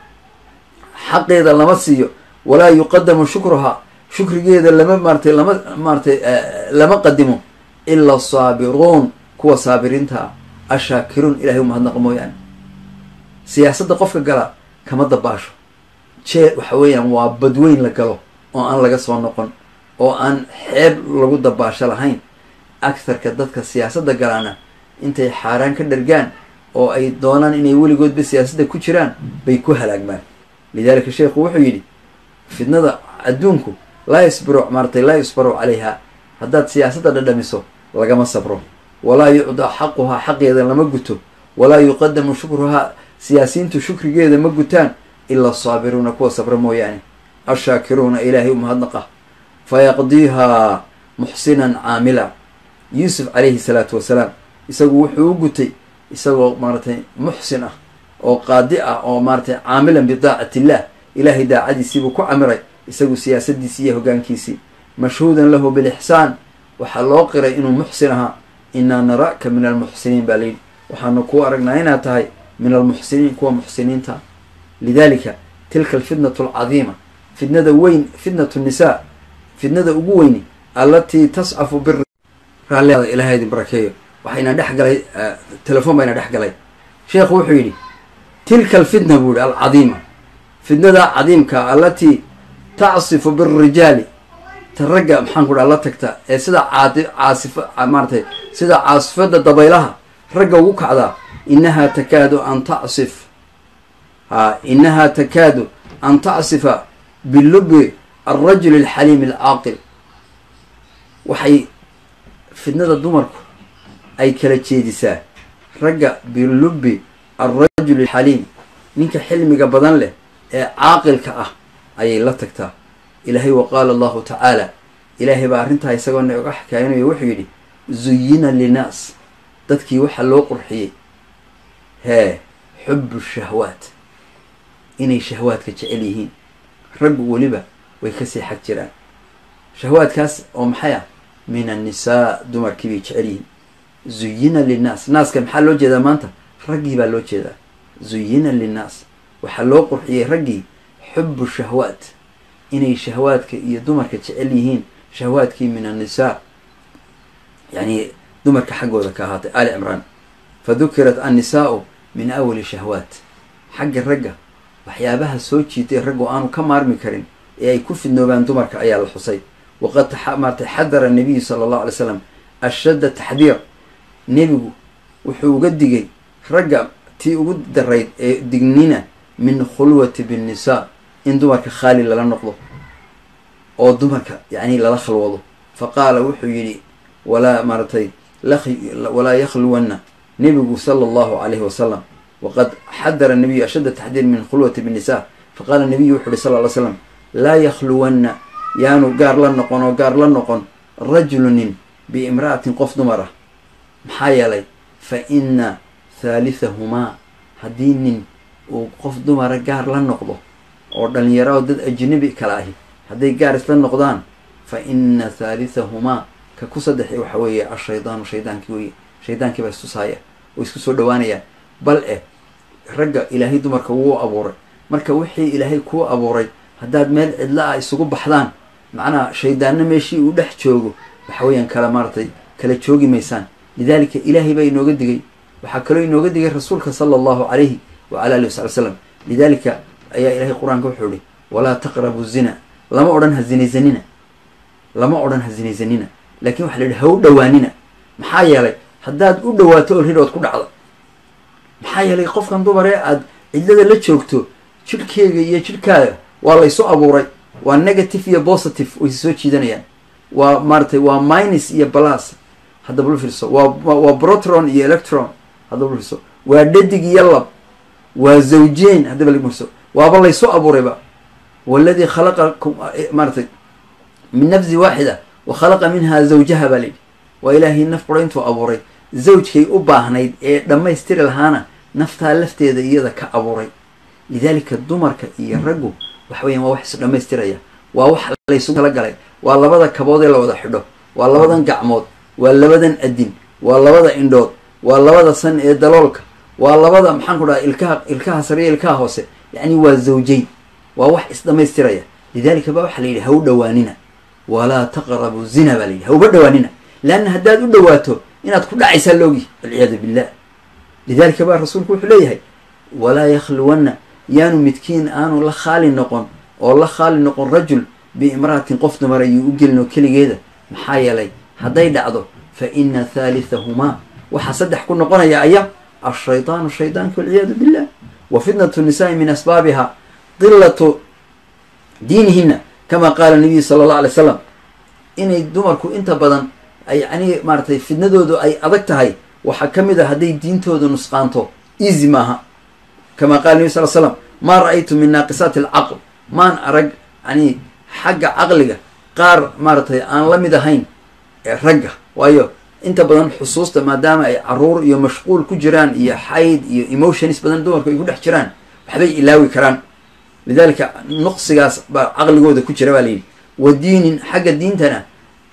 xaqeeda lama siiyo walaa yuqadamu shukruhaa shukrigeeda lama maaratay lama maaratay lama qadimo ila asaabiruun kuwa saabiriinta ah ashaakiruun ilahay u mahadnaqa mooyaane siyaasadda qofka gala kama dabaasho jee waxa weeyaan waa badweyn la galo oo aan laga soo noqon oo aan xeeb lagu dabaasho lahayn agharka dadka siyaasadda galaana intay xaaraan ka dhargaan oo ay doonaan inay weligoodba siyaasadda ku jiraan bay ku halaagmaan lidalika sheekhu wuxuu yidhi fidnada adduunku laa yasbiru maaratay laa yusbaru calayha haddaad siyaasadda dhadhamiso lagama sabro walaa yucdaa xaquhaa xaqeeda lama guto walaa yuqadamu shukruhaa siyaasiyiintu shukrigeeda ma gutaan ila asaabiruuna kuwa sabra mooyaane ashaakiruuna ilaahay u mahadnaqa fayaqdiihaa muxsinan caamila yuusuf calayhi salaatu wasalaam isagu wuxuu u gutay isagoo maaratay muxsin ah oo qaadi ah oo maaratay caamilan bidaacati illah ilaahay daacadiisiibuu ku camiray isagu siyaasadiisii iyo hogaankiisii mashhuudan lahu bilixsaan waxaa loo qiray inuu muxsin ahaa inaa nara'ka min almuxsiniin baa layidhi waxaanu kuu aragnaa inaad tahay min almuxsiniin kuwa muxsiniinta lidalika tilka alfitnatu alcadiima fitnada weyn fitnatu nisaa fitnada ugu weyni allatii tascafu bir raalliada ilahay idin barakeeyo waxayna dhex galay telefoon bayna dhex galay sheekhu wuxuu yidhi tilka alfitna buu yihi alcadiima fitnada cadiimka allatii tacsifu birijaali ta ragga maxaan ku dhaha la tagta ee sida caadi caasif maaratay sida caasifada dabaylaha ragga ugu kacdaa inahaa takaadu an tacsif ha inahaa takaadu an tacsifa bilubi alrajuli alxaliim alcaaqil waxay fitnada dumarku ay kala jeedisaa ragga bilubi alrajuli alxaliim ninka xilmiga badan leh ee caaqilka ah ayay la tagtaa ilaahay wa qaala allahu tacaala ilaahay baa arrintaa isagoo na oga xakaayinayo wuxuu yidhi zuyina linnaas dadkii waxaa loo qurxiyey hee xubu shahwaat inay shahwaadka jecel yihiin raggu weliba way kasii xag jiraan shahwaadkaas oo maxay ah min annisaa dumarkii bay jecel yihiin zuyina linnaas naaska maxaa loo jeedaa maanta raggii baa loo jeedaa zuyina linnaas waxaa loo qurxiyey raggii xubu shahwaat inay shahwaadka iyo dumarka jecel yihiin shahwaadkii min annisaa yani dumarka xaggooda ka ahaatay ali cimraan fa dukirat annisaau min awali shahwaat xagga ragga waxyaabaha soo jiitay raggu aanu ka maarmi karin ee ay ku fidnoobaan dumarka ayaa la xusay waqad maartay xadara nabiyu sala allahu alay slam ashadda taxdiir nebigu wuxuu uga digay ragga tii ugu darayd ee dignina min khulwati binnisaa in dumarka khaali lala noqdo oo dumarka yacni lala khalwado fa qaala wuxuu yidhi walaa maaratay walaa yakhluwanna nebigu sala allahu calayhi wasalam waqad xadara nabiyu ashadda taxdiir min khulwati binnisa faqaala nabiyu wuxu uhi sal ly slam laa yakhluwanna yaanu gaar la noqon oo gaar la noqon rajulunin biimra'atin qof dumar ah maxaa yeelay fa ina thaalithahumaa haddii nin uu qof dumara gaar la noqdo oo dhalinyaro oo dad ajnabi kala ahi hadday gaar isla noqdaan fa ina thaalithahumaa ka ku saddexi waxa weeye ashaydaanu shaydaankii weye shaydaankii baa istusaaya oo isku soo dhawaanayaan bal eh ragga ilaahay dumarka wuu abuuray marka wixii ilaahay kuu abuuray haddaad meel cidla ah isugu baxdaan macnaha shaydaanna meeshii uu dhex joogo waxa weeyaan kala maaratay kala joogi maysaan lidaalika ilaahay baa inooga digay waxaa kaloo inooga digay rasuulka sala allahu calayhi wacala alihi wasali slam lidaalika ayaa ilahay qur-aanka wuxuu ihi walaa taqrabu zina lama odhan ha zinaysanina lama odhan ha zinaysanina laakiin waxa la yidhi ha u dhowaanina maxaa yeelay haddaad u dhawaato oo ridhood ku dhacda maxaa yeelay qofkan dumaree aada cidlada la joogto jidhkeega iyo jidhkaaga waa laysu abuuray waa negative iyo positive waysi soo jiidanayaan waa maaratay waa minus iyo balas haddaba lu fiirso waa waa brotron iyo electron haddaba lu fiirso waa dhadig iyo lab waa zawjeen haddaba la fiirso waaba laysu abuurayba waladii khalaqakum maaratay min nafsi waaxida wa khalaqa minha zawjaha baa layidhi waa ilaahay naf buro intuu abuuray zawjkay u baahnayd ee dhammaystiri lahaana naftaa lafteeda iyada ka abuuray lidaalika dumarka iyo raggu waxa weyan waa wax is dhammaystiraya waa wax laysugu tala galay waa labada kabood ee la wada xidho waa labadan gacmood waa labadan adin waa labada indhood waa labada san ee daloolka waa labada maxaan ku dhaha ilkaha ilkaha sare iyo ilkaha hoose yacni waa zawjayn waa wax isdhammaystiraya lidaalika ba waxaa la yidhi ha u dhowaanina walaa taqrabu zina baa la yidhi ha uba dhowaanina leanna haddaad u dhawaato inaad ku dhacaysaa loogi walciyaadu billah lidaalika baa rasuulku wuxuu leeyahay walaa yakhluwanna yaanu midkiin aanu la khaali noqon oo la khaali noqon rajul biimra'atin qof dumar ayuu u gelin oo keligeeda maxaa yeelay hadday dhacdo fa ina thaalithahumaa waxaa saddex ku noqonaya aya ashaydaanu shaydaanka walciyaadu billah wa fitnatu nisaai min asbaabiha dilatu diinihina kama qaala nabiyu sala allah alay slam inay dumarku inta badan yacni maaratay fidnadoodu ay adag tahay waxaa ka mid a hadday diintooda nusqaanto easy maaha kama qala nabi sal slam maa ra-aytu min naaqisaati alcaql maan arag yani xagga caqliga qaar maaratay aan la mid ahayn ragga waayo inta badan xusuusta maadaama ay caruur iyo mashquul ku jiraan iyo xayd iyo emotions badan dumarku ay ku dhex jiraan waxbay ilaawi karaan lidalika nuqsigaas baa caqligooda ku jira baa layidhi wa diinin xagga diintana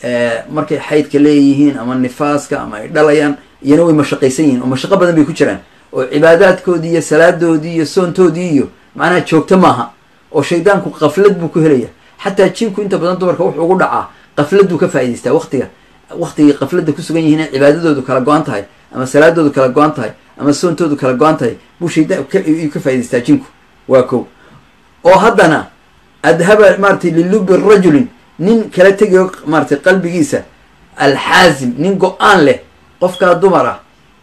markay xaydka leeyihiin ama nifaaska ama ay dhalayaan iyana way mashaqaysan yihiin oo mashaqo badan bay ku jiraan oo cibaadaadkoodii iyo salaadoodii iyo soontoodii iyo macnaha joogto maaha oo shaydaanku qaflad buu ku helaya xataa jinku inta badan dumarka wuxuu ugu dhacaa qafladuu ka faa'idaystaa waqtiga waqtigay qafladda ku sugan yihiin cibaadadoodu kala go-an tahay ama salaadoodu kala go-an tahay ama soontoodu kala go-an tahay buu shaydaan ayuu ka faa'idaystaa jinku waa kow oo haddana adhaba maaratay lilubi rajulin nin kala tegayo maaratay qalbigiisa alxaasim nin go-aan leh qofkaa dumar ah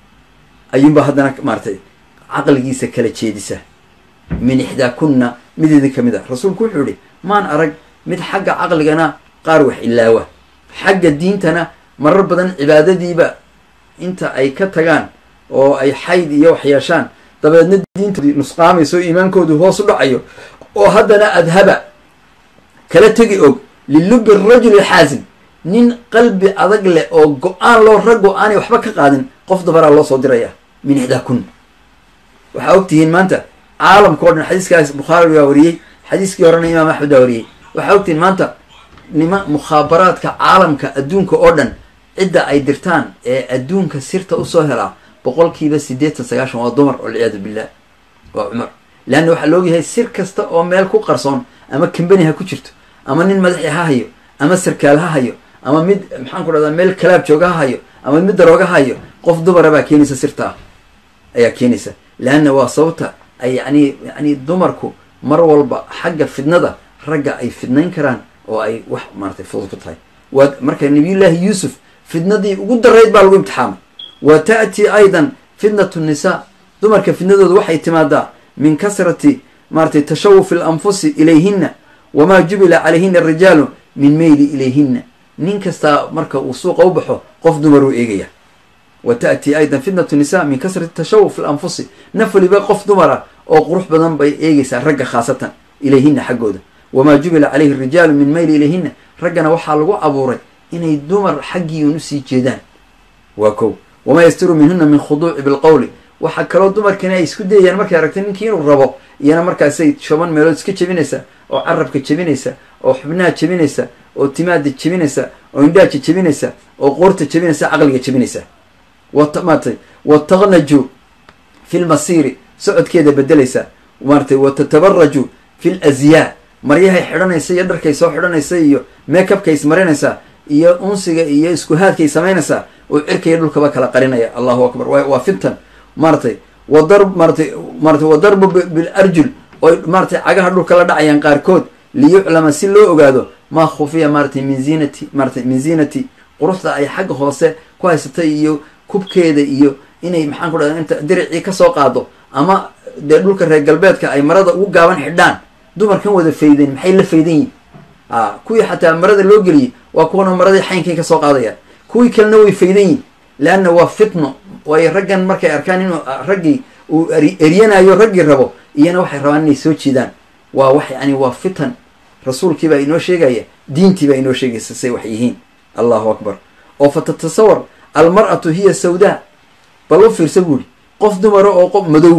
ayuunba haddana maaratay caqligiisa kala jeedisa min ixdaa kunna mid idin ka mid ah rasuulku wuxuu yihi maan arag mid xagga caqligana qaar wax ilaawa xagga diintana marar badan cibaadadiiba inta ay ka tagaan oo ay xayd iyo wax yeeshaan dabeedna diintoodii nusqaamayso iimaankoodu hoos u dhacayo oo haddana adhaba kala tegi og lilubi rajuli xaasim nin qalbi adag leh oo go-aan loo raggo aanay waxba ka qaadin qof dabaraa loo soo diraya min ixdaa kun waxaa ogtihiin maanta caalamka o dhan xadiiskaas bukhaari baa wariyey xadiiskii horena imaam axmed baa wariyey waxaa ogtihiin maanta nima mukhaabaraadka caalamka adduunka oo dhan cidda ay dirtaan ee adduunka sirta usoo helaa boqolkiiba siddeetan sagaashan waa dumar walciyaadu billah waa cumar leanna waxaa laogyahay sir kasta oo meel ku qarsoon ama kambani ha ku jirto ama nin madaxi ha hayo ama sarkaal ha hayo ama mid maxaan ku dhahdaa meel kalaab jooga ha hayo ama mid darooga ha hayo qof dumara baa keenaysa sirtaa ayaa keenaysa leanna waa sababta ay yani yani dumarku mar walba xagga fidnada ragga ay fidnayn karaan oo ay wax maaratay fudud ku tahay waa marka nabiyullaahi yuusuf fidnadii ugu darayd baa lagu imtixaamay wa ta'tii aydan fitnatu nisaa dumarka fidnadooda waxay timaadaa min kasrati maaratay tashawufi alanfusi ilayhina wamaa jubila calayhina arijaalu min meyli ilayhina nin kastaa marka uu suuqa u baxo qof dumaruu eegaya wa ta'tii aydan fitnatu nisa min kasrati tashawuf alanfusi naf waliba qof dumara oo qurux badan bay eegaysaa ragga khaasatan ilayhina xaggooda wamaa jubila calayhi arijaalu min meyli ilayhina raggana waxaa lagu abuuray inay dumar xaggii un usii jeedaan waa kow wamaa yastiru minhuna min khuduuci bilqowli waxaa kaloo dumarkani ay isku dayayaan markay aragtay ninkii inuu rabo iyana markaasay toban meelood iska jebinaysa oo carabka jebinaysa oo xubnaha jebinaysa oo timaada jebinaysa oo indhaaja jebinaysa oo qoorta jebinaysa caqliga jebinaysa wat maaratay wataqnaju fi lmasiiri socodkeeda bedelaysa maaratay watatabaraju fi lazyaa maryahay xidhanaysa iyo dharkay soo xidhanaysa iyo makeupkay ismarinaysaa iyo unsiga iyo iskuhaadkay samaynaysaa oo cirkaiyo dhulkaba kala qarinaya allahu akbar waa fitan maaratay wadar maaratay maaratay wadarbu bilarjul oy maaratay cagaha dhulka la dhacayaan qaarkood liyuclama si loo ogaado maa khufiya maaratay min ziinati maaratay min ziinati quruxda ay xagga hoose ku haysatay iyo kubkeeda iyo inay maxaan ku dhahda inta diricii kasoo qaado ama dee dhulka reer galbeedka ay marada ugu gaaban xidhaan dumarkan wada fayden maxay la faydan yihin a kuwii xataa marada loo geliyey waa kuwana maradii xaynkay kasoo qaadayaan kuwii kalena way faydan yihin leanna waa fitno waayo raggan markay arkaan inuu raggii uu eryanayo raggii rabo iyana waxay rabaan inay soo jiidaan waa wax yani waa fitan rasuulkii baa inoo sheegaya diintii baa inoo sheegaysa say wax yihiin allahu akbar oo fa tatasawar almar'atu hiya sawdaa bal u fiirsa buuri qof dumara oo qof madow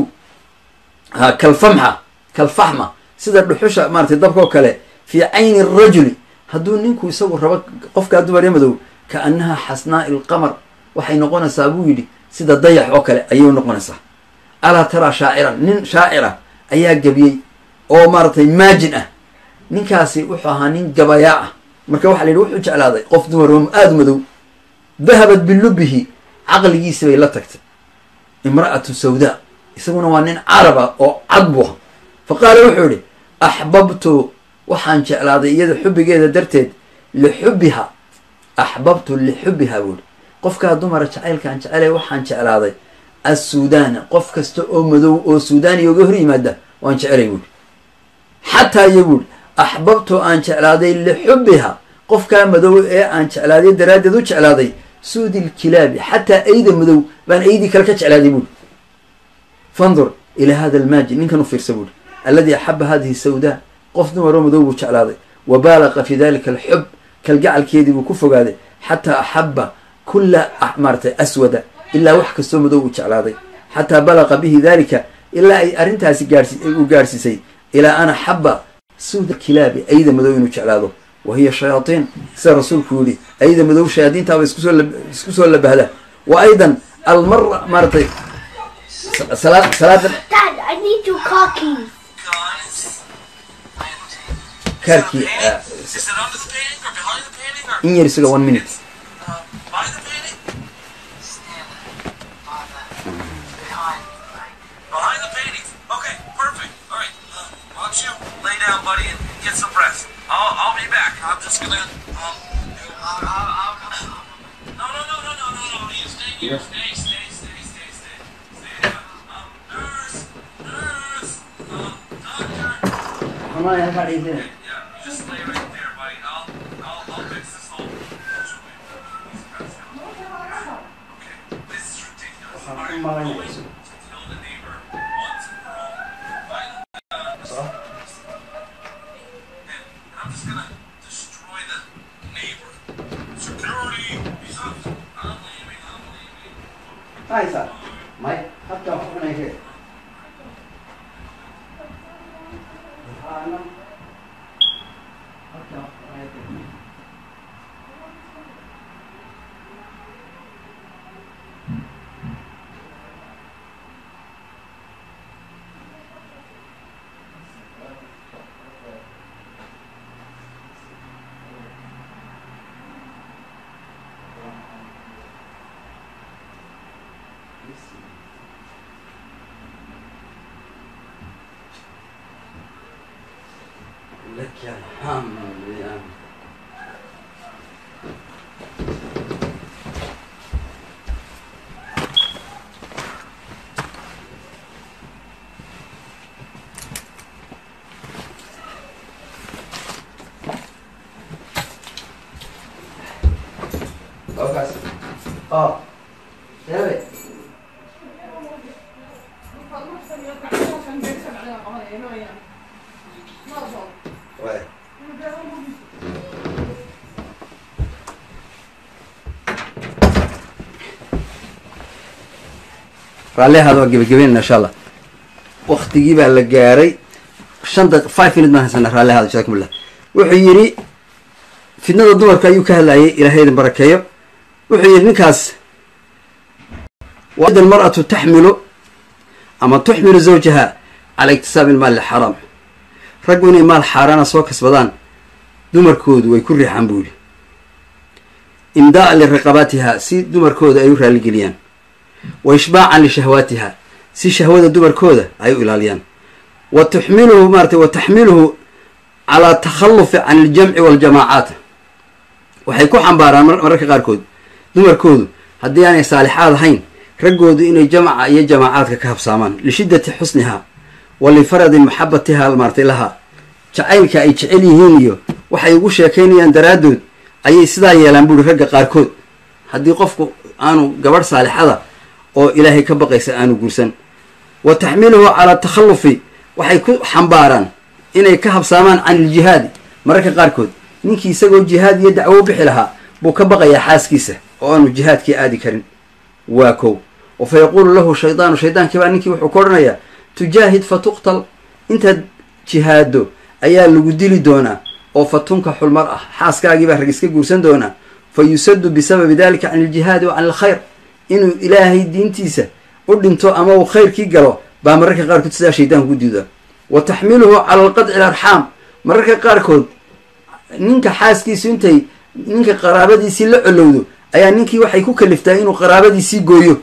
ha kalfamxa kalfaxma sida dhuxusha maaratay dabkao kale fii cayni rajuli hadduu ninku isagu rabo qofkaa dumare madow ka annaha xasnaa'i ilqamar waxay noqonaysaa buu yidhi sida dayax oo kale ayay noqonaysaa alaa taraa shaaciran nin shaacira ayaa gebiyey oo maaratay maajin ah ninkaasi wuxuu ahaa nin gabayaa ah marka waxa la yidhi wuxuu jeclaaday qof dumar oo aada madow dahabat bilubihi caqligiisi bay la tagtay imra'atu sawdaa isaguna waa nin carab ah oo cad buu aha fa qaala wuxuu yidhi axbabtu waxaan jeclaaday iyada xubbigeeda darteed lixubbiha axbabtu lixubbiha buu yihi qofkaa dumara jacaylkaan jecelay waxaan jeclaaday assuudaana qof kasta oo madow oo suudaaniya uga hor yimaada waan jecelay buuhi xataa iyo buuhi axbabtu aan jeclaaday lixubbiha qofkaa madow ee aan jeclaaday daraaddeed u jeclaaday suudi lkilaabi xataa ayda madow baan aydii kale ka jeclaaday buuhi fandur ilaa hada almaaji ninkan u fiirsa buuhi alladii axaba hadihi sawdaa qof dumaroo madow buu jeclaaday wa baalaqa fi dalika alxub kalgacalkeedii buu ku fogaaday xataa axaba kulla maaratay aswada ilaa wax kastoo madow uu jeclaaday xataa balaqa bihi dalika ilaa ay arrintaasi gaarsi uu gaarsiisay ilaa an axaba suuda kilaabi ayda madow inuu jeclaado wa hiya shayaatiin sida rasuulku yihi ayda madow shayaadiintaaba iskusoo isku soo labahda wa aydan almara maaratay salaad salaada Dad, I need your car keys. Guys, I am taking. kaarkii Is it under the painting or behind the painting or in yar isaga one minute uh, by the painting? Stand by the behind. Behind the painting. Okay, perfect. All right. Uh, why don't you lay down, buddy, and get some rest? I'll I'll be back. I'm just gonna um. I'll, I'll, I'll come. No, no, no, no, no, no, no. You stay here. Stay, stay, stay, stay, stay. Stay. Um, nurse, nurse, um, doctor. Yeah, you just lay right there, buddy. I'll, I'll, I'll fix this whole situation. Okay, this is ridiculous. All right, going to tell the neighbor once and for all. Finally, uh, and I'm just gonna destroy the neighbor. Security, he's up. I'm leaving. I'm leaving. はいさ前ハッター危ないけあのハッター危ないけ لك الحمد يا Bakas. Oh. Debe. Ouais. raallihaada waa gebagabeynana insha allah waktigii baa la gaaray shan daq five minute baan haysana raallihaada jazakum illah wuxuu yidhi fitnada dumarka ayuu ka hadlayay ilahay idin barakeeyo wuxuu yidhi ninkaas wid almar'atu taxmilu ama tuxmilu zawjaha cala iktisaabi ilmaali xaraam raggu inay maal xaaraana soo kasbadaan dumarkoodu way ku riixaan buu yidhi imdaa'an liraqabaatiha si dumarkooda ay u raaligeliyaan wa ishbaacan lishahwaatiha si shahwada dumarkooda ay u ilaaliyaan wa tuxmiluhu maaratay wa taxmiluhu calaa takhallufi can iljamci waaljamaacaat waxay ku xambaaraan mararka qaarkood dumarkoodu haddii aanay saalixaad ahayn raggoodu inay jamca iyo jamaacaadka ka habsaamaan lishiddati xusniha wa lifaradi maxabatiha maaratay laha jacaylka ay jecel yihiin iyo waxay ugu sheekaynayaan daraaddood ayay sidaa yeelaan buuri ragga qaarkood haddii qofku aanu gabadh saalixada oo ilaahay ka baqaysa aanu guursan wa taxmiluhu calaa takhallufi waxay ku xambaaraan inay ka habsaamaan can iljihaadi mararka qaarkood ninkii isagoo jihaad iyo dacwo u bixi lahaa buu ka baqayaa xaaskiisa oo aanu jihaadkii aadi karin waa kow oo fa yaquulu lahu shaydaanu shaydaankii baa ninkii wuxuu ka odhanayaa tujaahid fa tuqtal intaad jihaado ayaa lagu dili doonaa oo fa tunka xulmar ah xaaskaagii baa rag iska guursan doonaa fa yusadu bisababi dalika can iljihaadi wa can alkhayr inuu ilaahay diintiisa u dhinto ama uu khayrkii galo baa mararka qaarkood sidaa shaydaanku u diidaa wa taxmiluhu cala alqadci alarxaam mararka qaarkood ninka xaaskiisu intay ninka qaraabadiisii la colowdo ayaa ninkii waxay ku kaliftaa inuu qaraabadiisii gooyo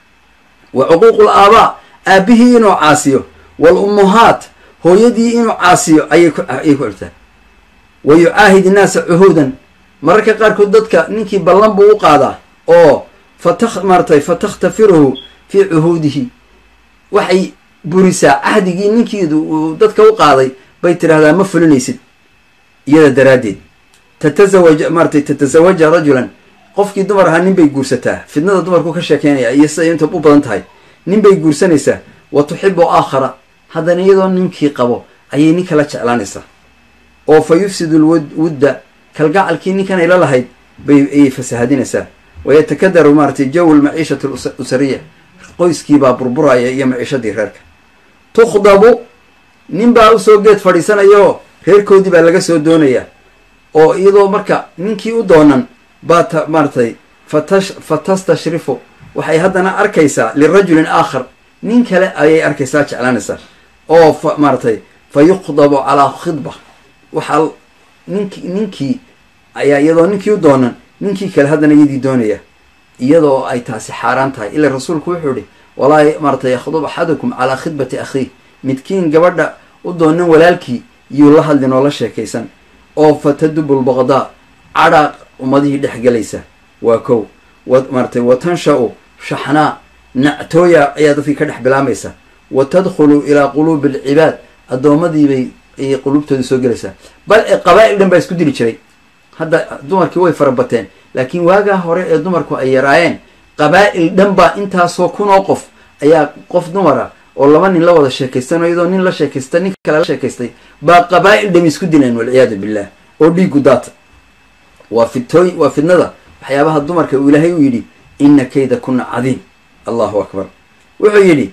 wa cuquuqul aabaa aabbihii inuu caasiyo wal ummuhaat hooyadii inuu caasiyo ayay ku ayay ku xirtaa wa yucaahid innaasa cuhuudan mararka qaarkood dadka ninkii ballan buu u qaadaa oo fata maaratay fa takhtafiruhu fii cuhuudihi waxay burisaa cahdigii ninkiidu uu dadka u qaaday bay tidhahdaa ma fulinaysid iyada daraaddeed tatazawaja maaratay tatazawaja rajulan qofkii dumar ahaa nin bay guursataa fidnada dumarku ka sheekeynaya iyo siday inta u badan tahay nin bay guursanaysaa wa tuxibu aakhara haddana iyadoo ninkii qabo ayay nin kala jeclaanaysaa oo fa yufsidu lwudda kalgacalkii ninkan ay la lahayd bay ayay fasahadinaysaa wayatakadaru maaratay jawu lmaciishati lusariya qoyskiibaa burburaya iyo maciishadii reerka tukhdabu nin baa usoo geed fadhiisanayaoo reerkoodii baa laga soo doonayaa oo iyadoo marka ninkii u doonan baa ta maaratay fatash fa tastashrifu waxay haddana arkaysaa lirajulin aakhar nin kale ayay arkaysaa jeclaanaysaa oo fa maaratay fa yukhdabu calaa khidba waxaa ninki ninkii ayaa iyadoo ninkii u doonan ninkii kale haddana iyadii doonaya iyadoo ay taasi xaaraan tahay ila rasuulku wuxuu ihi walaa maaratay yakhdub axadukum calaa khidbati akhiih midkiin gabadha u doonan walaalkii yuu la hadlin oo la sheekaysan oo fa tadubu lbaqdaa cadhaa ummadihii dhex gelaysa waa kow wa maaratay wa tansha-u shaxnaa nactooya ayaa dadkii ka dhex bilaamaysa wa tadkhulu ilaa quluubi alcibaad addoommadiibay ayay quluubtooda soo gelaysaa bal ee qabaa-il dhan baa isku dili jiray hadda dumarkii way farabateen laakiin waagaa hore ee dumarku ay yaraayeen qabaa-il dhan baa intaasoo kunoo qof ayaa qof dumara oo laba nin la wada sheekaystan oo iyadoo nin la sheekaysta nin kale la sheekaystay baa qabaa-il dhami isku dileen walciyaadu billah oo dhiigu daata waa fitooy waa fidnada waxyaabaha dumarka uu ilaahay u yidhi ina kayda kuna cadiim allahu akbar wuxuu yidhi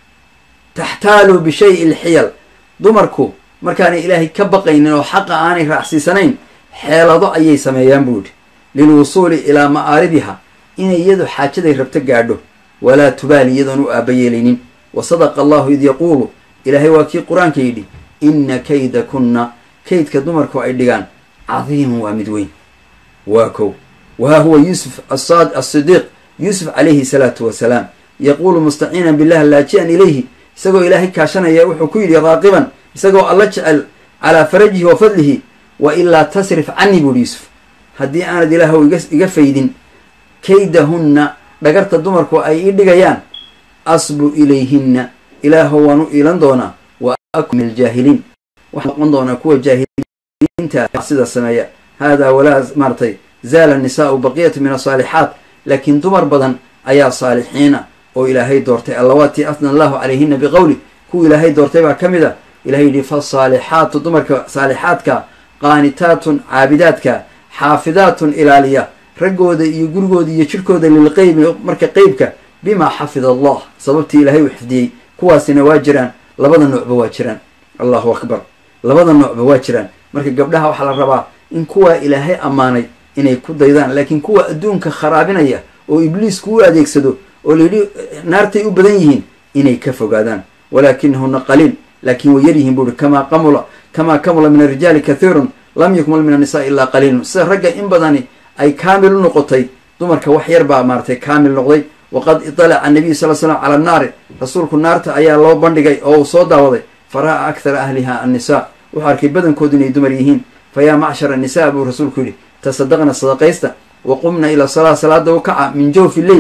taxtaalu bishayi lxiyal dumarku markaanay ilaahay ka baqaynin oo xaqa aanay raacsiisanayn xeelado ayay sameeyaan buu yidhi lilwusuuli ilaa ma'aaribiha inay iyadu xaajaday rabto gaadho walaa tubaali iyadoon u aaba yeelaynin wa sadaqa allahu id yaquulu ilaahay waa kii qur-aanka yidhi ina kayda kunna kaydka dumarku ay dhigaan cadiimun waa mid weyn waa kow wahaa huwa yuusuf asaad asidiiq yuusuf calayhi salaatu wasalaam yaquulu mustaciinan billah laaji-an ilayhi isagoo ilaahay kaashanaya wuxuu ku yidhi raaqiban isagoo alla jecel calaa farajihi wa fadlihi wa ilaa tasrif canii buuhi yuusuf haddii aanad ilaahow iga iga faydin kaydahunna dhagarta dumarku ay ii dhigayaan asbu ilayhinna ilaahow waan u iilan doonaa wa akun min aljaahiliin waxaan noqon doonaa kuwa jaahiliinta sida sameeya haadaa walaa maaratay zaala nisaau baqiyatu min asaalixaat laakiin dumar badan ayaa saalixiina oo ilaahay doortay allawaatii afna allahu calayhina biqowli kuwa ilaahay doortay baa ka mid a ilahay yidhi fasaalixaatu dumarka saalixaadka qaanitaatun caabidaadka xaafidaatun ilaaliya raggooda iyo gurigooda iyo jirhkooda lilqeybi marka qeybka bima xafida allah sababtii ilaahay uu xifdiyey kuwaasina waa jiraan labada noocba waa jiraan allahu akbar labada noocba waa jiraan marka gabdhaha waxaa la rabaa in kuwaa ilaahay ammaanay inay ku daydaan laakiin kuwa adduunka kharaabinaya oo ibliisku u adeegsado oo layidhi naartay u badan yihiin inay ka fogaadaan walaakinahuna qaliil laakiin way yaryihiin buuhi kamaa qamula kamaa kamula min arijaali kathiirun lam yukmal min annisaa ilaa qaliilun sida ragga in badani ay kaamil u noqotay dumarka wax yar baa maaratay kaamil noqday waqad italaca anabiyu sal slam cala annaari rasuulku naarta ayaa loo bandhigay oo uu soo daawaday fara'a akthara ahliha annisaa wuxuu arkay badankoodu inay dumar yihiin fa yaa macshar annisaa buu rasuulku yidhi tasadaqna sadaqaysta wa qumna ila salaa salaada u kaca min jawfi leyl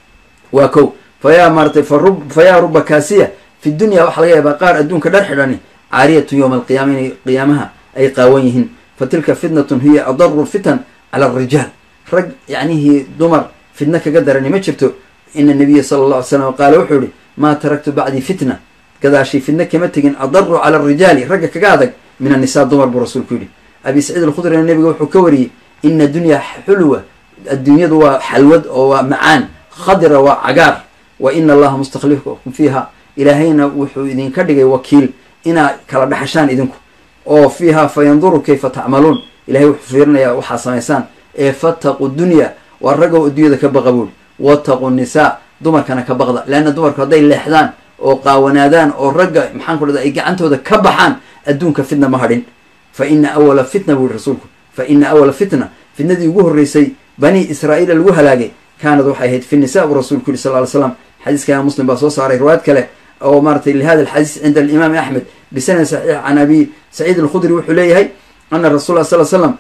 waa kow fa yaa maaratay fa yaa ruba kaasiya fi dunya waxaa laga yaabaa qaar adduunka dhar xidhani caariyatun yowma alqiyaama inay qiyaamaha ay qaawan yihiin fa tilka fitnatun hiya adaru fitan cala alrijaal rag yacnihii dumar fitno kaga darani ma jirto ina nabiya sala alla ly slam qaala wuxuu yihi maa taraktu bacdii fitna gadaashii fitno kama tegin adaru cala alrijaali ragga kaga adag min annisaa dumar buu rasuulku yidhi abi saciid alkhudrina nabiga wuxuu ka wariyey ina dunyaa xulwa adduunyadu waa xalwad oo waa macaan khadira waa cagaar wa ina allaha mustaklifakum fiiha ilaahayna wuxuu idinka dhigay wakiil inaa kala dhaxashaan idinku oo fiiha fa yanduru kayfa tacmaluun ilahay wuxuu fiirinayaa waxaa samaysaan ee fataqu dunya waa raggow adduunyada ka baqa buuri wataqu nisaa dumarkana ka baqda leanna dumarku hadday leexdaan oo qaawanaadaan oo ragga maxaan ku dhahda ay gacantooda ka baxaan adduunka fitna ma hadhin fa ina awala fitna buu yihi rasuulku fa ina awala fitna fitnadii ugu horreysay bani israa'iila lagu halaagay kaanad waxay ahayd fi nisa buu rasuulku yihi sal ly slam xadiiskana muslim baa soo saaray riwaayad kale oo maaratay lihada alxadiis cinda alimaami axmed bisanad saxiix can abi saciid alkhudri wuxuu leeyahay ana rasul la sal slam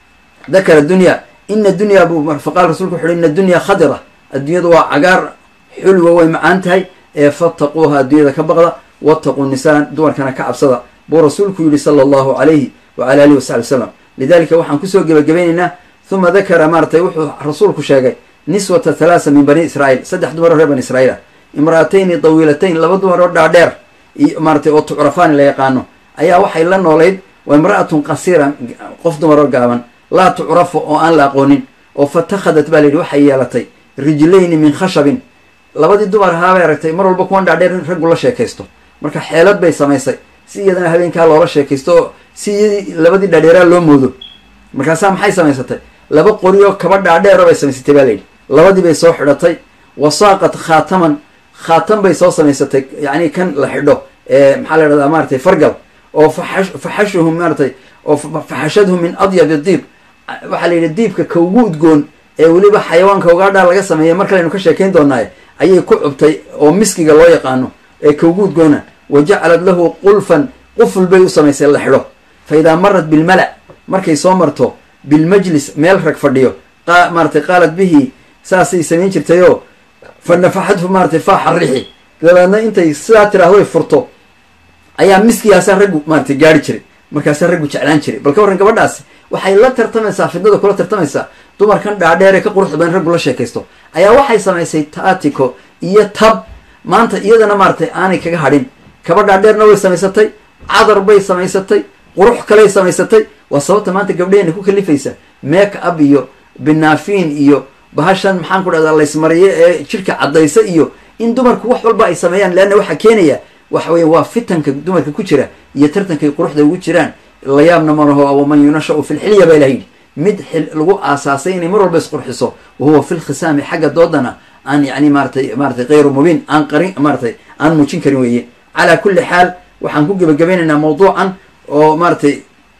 dakara dunya ina dunya buu faqala rasulku wuxu uhi ina dunya khadira adduunyadu waa cagaar xulwa way macaan tahay ee fattaquuha adduunyada ka baqda wattaquu nisaa dumarkana ka cabsada buu rasuulku yihi sala allahu calayhi wacala alihi wasaxbi wasalam lidalika waxaan kusoo gebagabaynaynaa uma dakara maaratay wuxuu rasuulku sheegay niswata thalaasa min bani israa'iil saddex dumar oo reer bani israiil ah imra'atayni dawiilatayn laba dumar oo dhaadheer maaratay oo tucrafaani la yaqaano ayaa waxay la noolayd waa imra'atun qasiira qof dumar oo gaaban laa tucrafu oo aan la aqoonin oo fatakhadat baa layidhi waxay yeelatay rijlayni min khashabin labadii dumar ahaabay aragtay mar walba kuwan dhaadheer in raggu la sheekaysto marka xeelad bay samaysay si iyadana habeenkaa loola sheekaysto oo si iyadii labadii dhaadheeraa loo moodo markaasaa maxay samaysatay laba qori oo kaba dhaadheero bay samaysatay baa layidhi labadii bay soo xidhatay wasaaqat khaataman khaatam bay soo samaysatay yacni kan la xidho ee maxaa la dhahdaa maaratay fargal oo faxash faxashuhum maaratay oo faxashadhum min adyab diib waxaa la yidhi diibka ka ugu udgoon ee weliba xayawaanka ugaadhaa laga sameeya mar kalaynu ka sheekayn doonaaye ayay ku cubtay oo miskiga loo yaqaano ee ka ugu udgoona wa jacalad lahu qulfan quful bay u samaysay la xidho fa idaa marat bilmala markay soo marto bilmajlis meel rag fadhiyo maaratay qaalat bihi saasay samayn jirtayoo fa nafaxadhu maaratay faaxa rixi dabeedna intay sidaa tiraahdoy furto ayaa miskigaasaa raggu maaratay gaari jiray markaasaa raggu jeclaan jiray bal ka warran gabadhaasi waxay la tartamaysaa fidnada kula tartamaysaa dumarkan dhaadheer ee ka quruxda badan raggu la sheekaysto ayaa waxay samaysay taatiko iyo tab maanta iyadana maaratay aanay kaga hadhin kaba dhaadheerna way samaysatay cadar bay samaysatay qurux kaley samaysatay waa sababta maanta gabdhaheenna ku kalifaysa make up iyo binaafiin iyo bahashan maxaan ku dhahdaa laysmariye ee jidhka caddaysa iyo in dumarku wax walba ay sameeyaan leanna waxaa keenaya waxa weya waa fitanka dumarka ku jira iyo tartankay quruxda ugu jiraan layaabna malaho waman yunashau fi lxilya baa ilaha yidhi mid xil lagu aasaasay inay mar walba isqurxiso wahuwa fi lkhisaami xagga doodana aan yani maaratay maaratay kayru mubiin aan qarin maaratay aan muujin karin weeye calaa kulli xaal waxaan ku gebagabeynaynaa mawduucan oo maaratay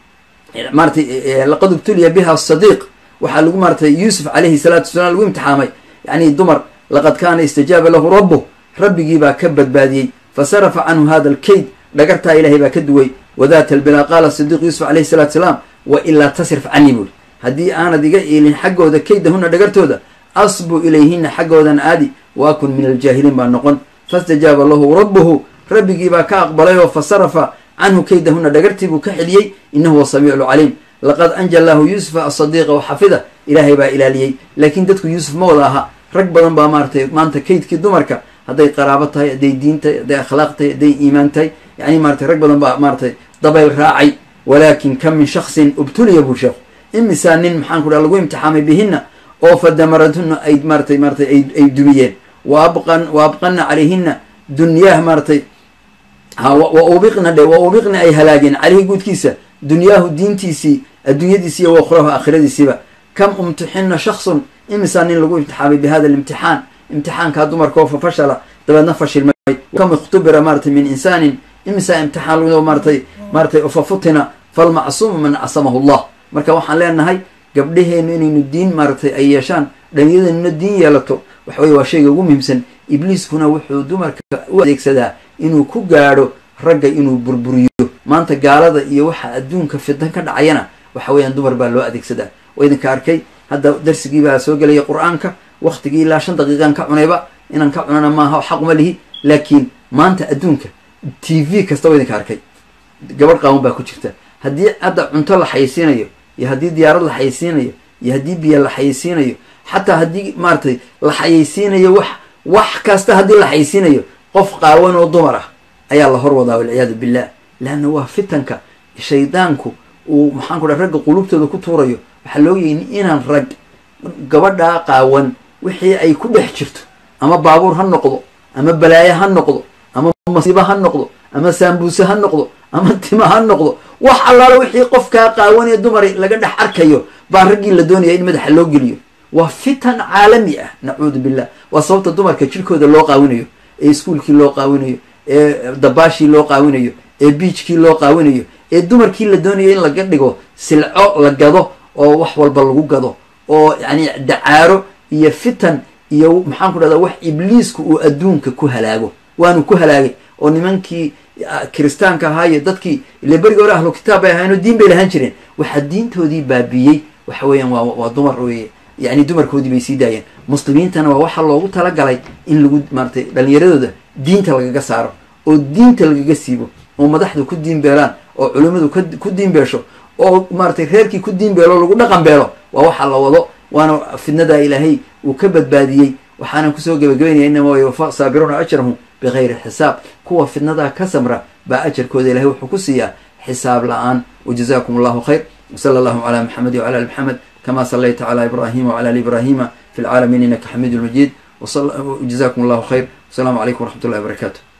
maaratay laqad ubtuliya biha sadiiq waxaa lagu maaratay yuusuf calayhi salaatu wasalaam lagu imtixaamay yani dumar laqad kaana istajaaba lahu rabbuh rabbigii baa ka badbaadiyey fasarafa canhu hada alkayd dhagartaa ilahay baa ka duway wadaata albilaa qaala sidiiq yuusuf calayhi salatu salaam wa ilaa tasrif canii buuri haddii aanad iga iilin xaggooda kaydahuna dhagartooda asbu ilayhina xaggoodan aadi wa akun min aljaahiliin baa noqon fastajaaba lahu rabbuhu rabbigii baa ka aqbalay oo fasarafa canhu kaydahuna dhagartii buu ka xeliyey inahu wa samiicu caliim laqad anja llaahu yuusufa asadiiqa wa xafida ilaahay baa ilaaliyey laakiin dadku yuusuf ma wada aha rag badan baa maaratay maanta kaydkii dumarka hadday qaraabo tahay hadday diin tahay hadday akhlaaq tahay hadday iimaan tahay yani maratay rag badan baa maaratay dabayl raacay walaakin kam min shaksin ubtuliya buu sheekhu imisaa nin maxaan ku dhaha lagu imtixaamay bihinna oo fa damaradhuna ay maaratay maaratay ay dumiyeen wa abqan wa abqana calayhina dunyaah maaratay ha wa ubiqna dhe wa ubiqna ay halaageen caleyhi guudkiisa dunyaahu diintiisii adduunyadiisi iyo wakhrahu aakhiradiisiiba kam umtixina shaksun imisaa nin lagu imtixaamay bi hada alimtixaan imtixaankaa dumarkao fa fashala dabeedna fashilmay kam ikhtubira maaratay min insaanin imisaa imtixaan lagu maaratay maaratay fa futina falmacsuumu man casamahu llah marka waxaan leenahay gabdhaheenu inaynu diin maaratay ay yeeshaan dhalinyadeenuna diin yeelato waxa weye waa shayga ugu muhiimsan ibliiskuna wuxuu dumarka u adeegsadaa inuu ku gaadho ragga inuu burburiyo maanta gaalada iyo waxa adduunka fidan ka dhacayana waxa weeyaan dumar baa loo adeegsadaa waa idinka arkay hadda darsigii baa soo gelaya qur-aanka waktigii ilaa shan daqiiqan ka cunayba inaan ka cunana maaha xaquma lihi laakiin maanta adduunka t v kasta waa idinka arkay gabadh qaawan baa ku jirta haddii hadda cunto la xayeysiinayo iyo haddii diyaarad la xayeysiinayo iyo haddii biyo la xayeysiinayo xataa haddii maaratay la xayeysiinayo wax wax kasta haddii la xayeysiinayo qof qaawan oo dumar ah ayaa la hor wadaa walciyaadu billah leanna waa fitanka shaydaanku uu maxaan ku dhaha ragga qulubtooda ku tuurayo waxaa loogayin inaan rag gabadhaa qaawan wixii ay ku dhex jirto ama baabuur ha noqdo ama balaayo ha noqdo ama masiibo ha noqdo ama saambuuse ha noqdo ama tima ha noqdo wax allaala wixii qofkaa qaawan ee dumar laga dhex arkayo baa raggii la doonaya in madaxa loo geliyo waa fitan caalami ah nacuudu billah waa sababta dumarka jirkooda loo qaawinayo ee iskuolkii loo qaawinayo ee dabaashii loo qaawinayo ee biijkii loo qaawinayo ee dumarkii la doonayo in laga dhigo silco la gado oo wax walba lagu gado oo yani dacaaro iyo fitan iyo maxaan ku dhahda wax ibliisku uu adduunka ku halaago waanu ku halaagay oo nimankii kiristaanka ahaa iyo dadkii ile berigi hore ahlu kitaab bay ahaayeen oo diin bay lahaan jireen waxaa diintoodii baabiyey waxa weeyaan waa waa dumar weye yani dumarkoodii bay sii daayeen muslimiintana waa waxaa loogu talagalay in lagu maaratay dhalinyaradooda diinta lagaga saaro oo diinta lagaga siibo oo madaxdu ku diin beelaan oo culimmadu ku diin beesho oo maaratay reerkii ku diin beelo lagu dhaqan beelo waa waxa la wado waana fidnadaa ilaahay uu ka badbaadiyey waxaanan kusoo gebagabaynaya inama yuwafa saabiruuna ajrahum bigayri xisaab kuwa fidnadaa ka samra baa ajarkooda ilahay wuxuu ku siiyaa xisaab la-aan wajazakum allahu khayr wsala allahu calaa maxamedi wcala ali maxamed kama salayta cala ibrahima wcala ali ibrahima fi lcaalamiin inaka xamiidu lmajiid jazakum allahu khayr wasalaamu calaykum waraxmat ullahi wabarakatu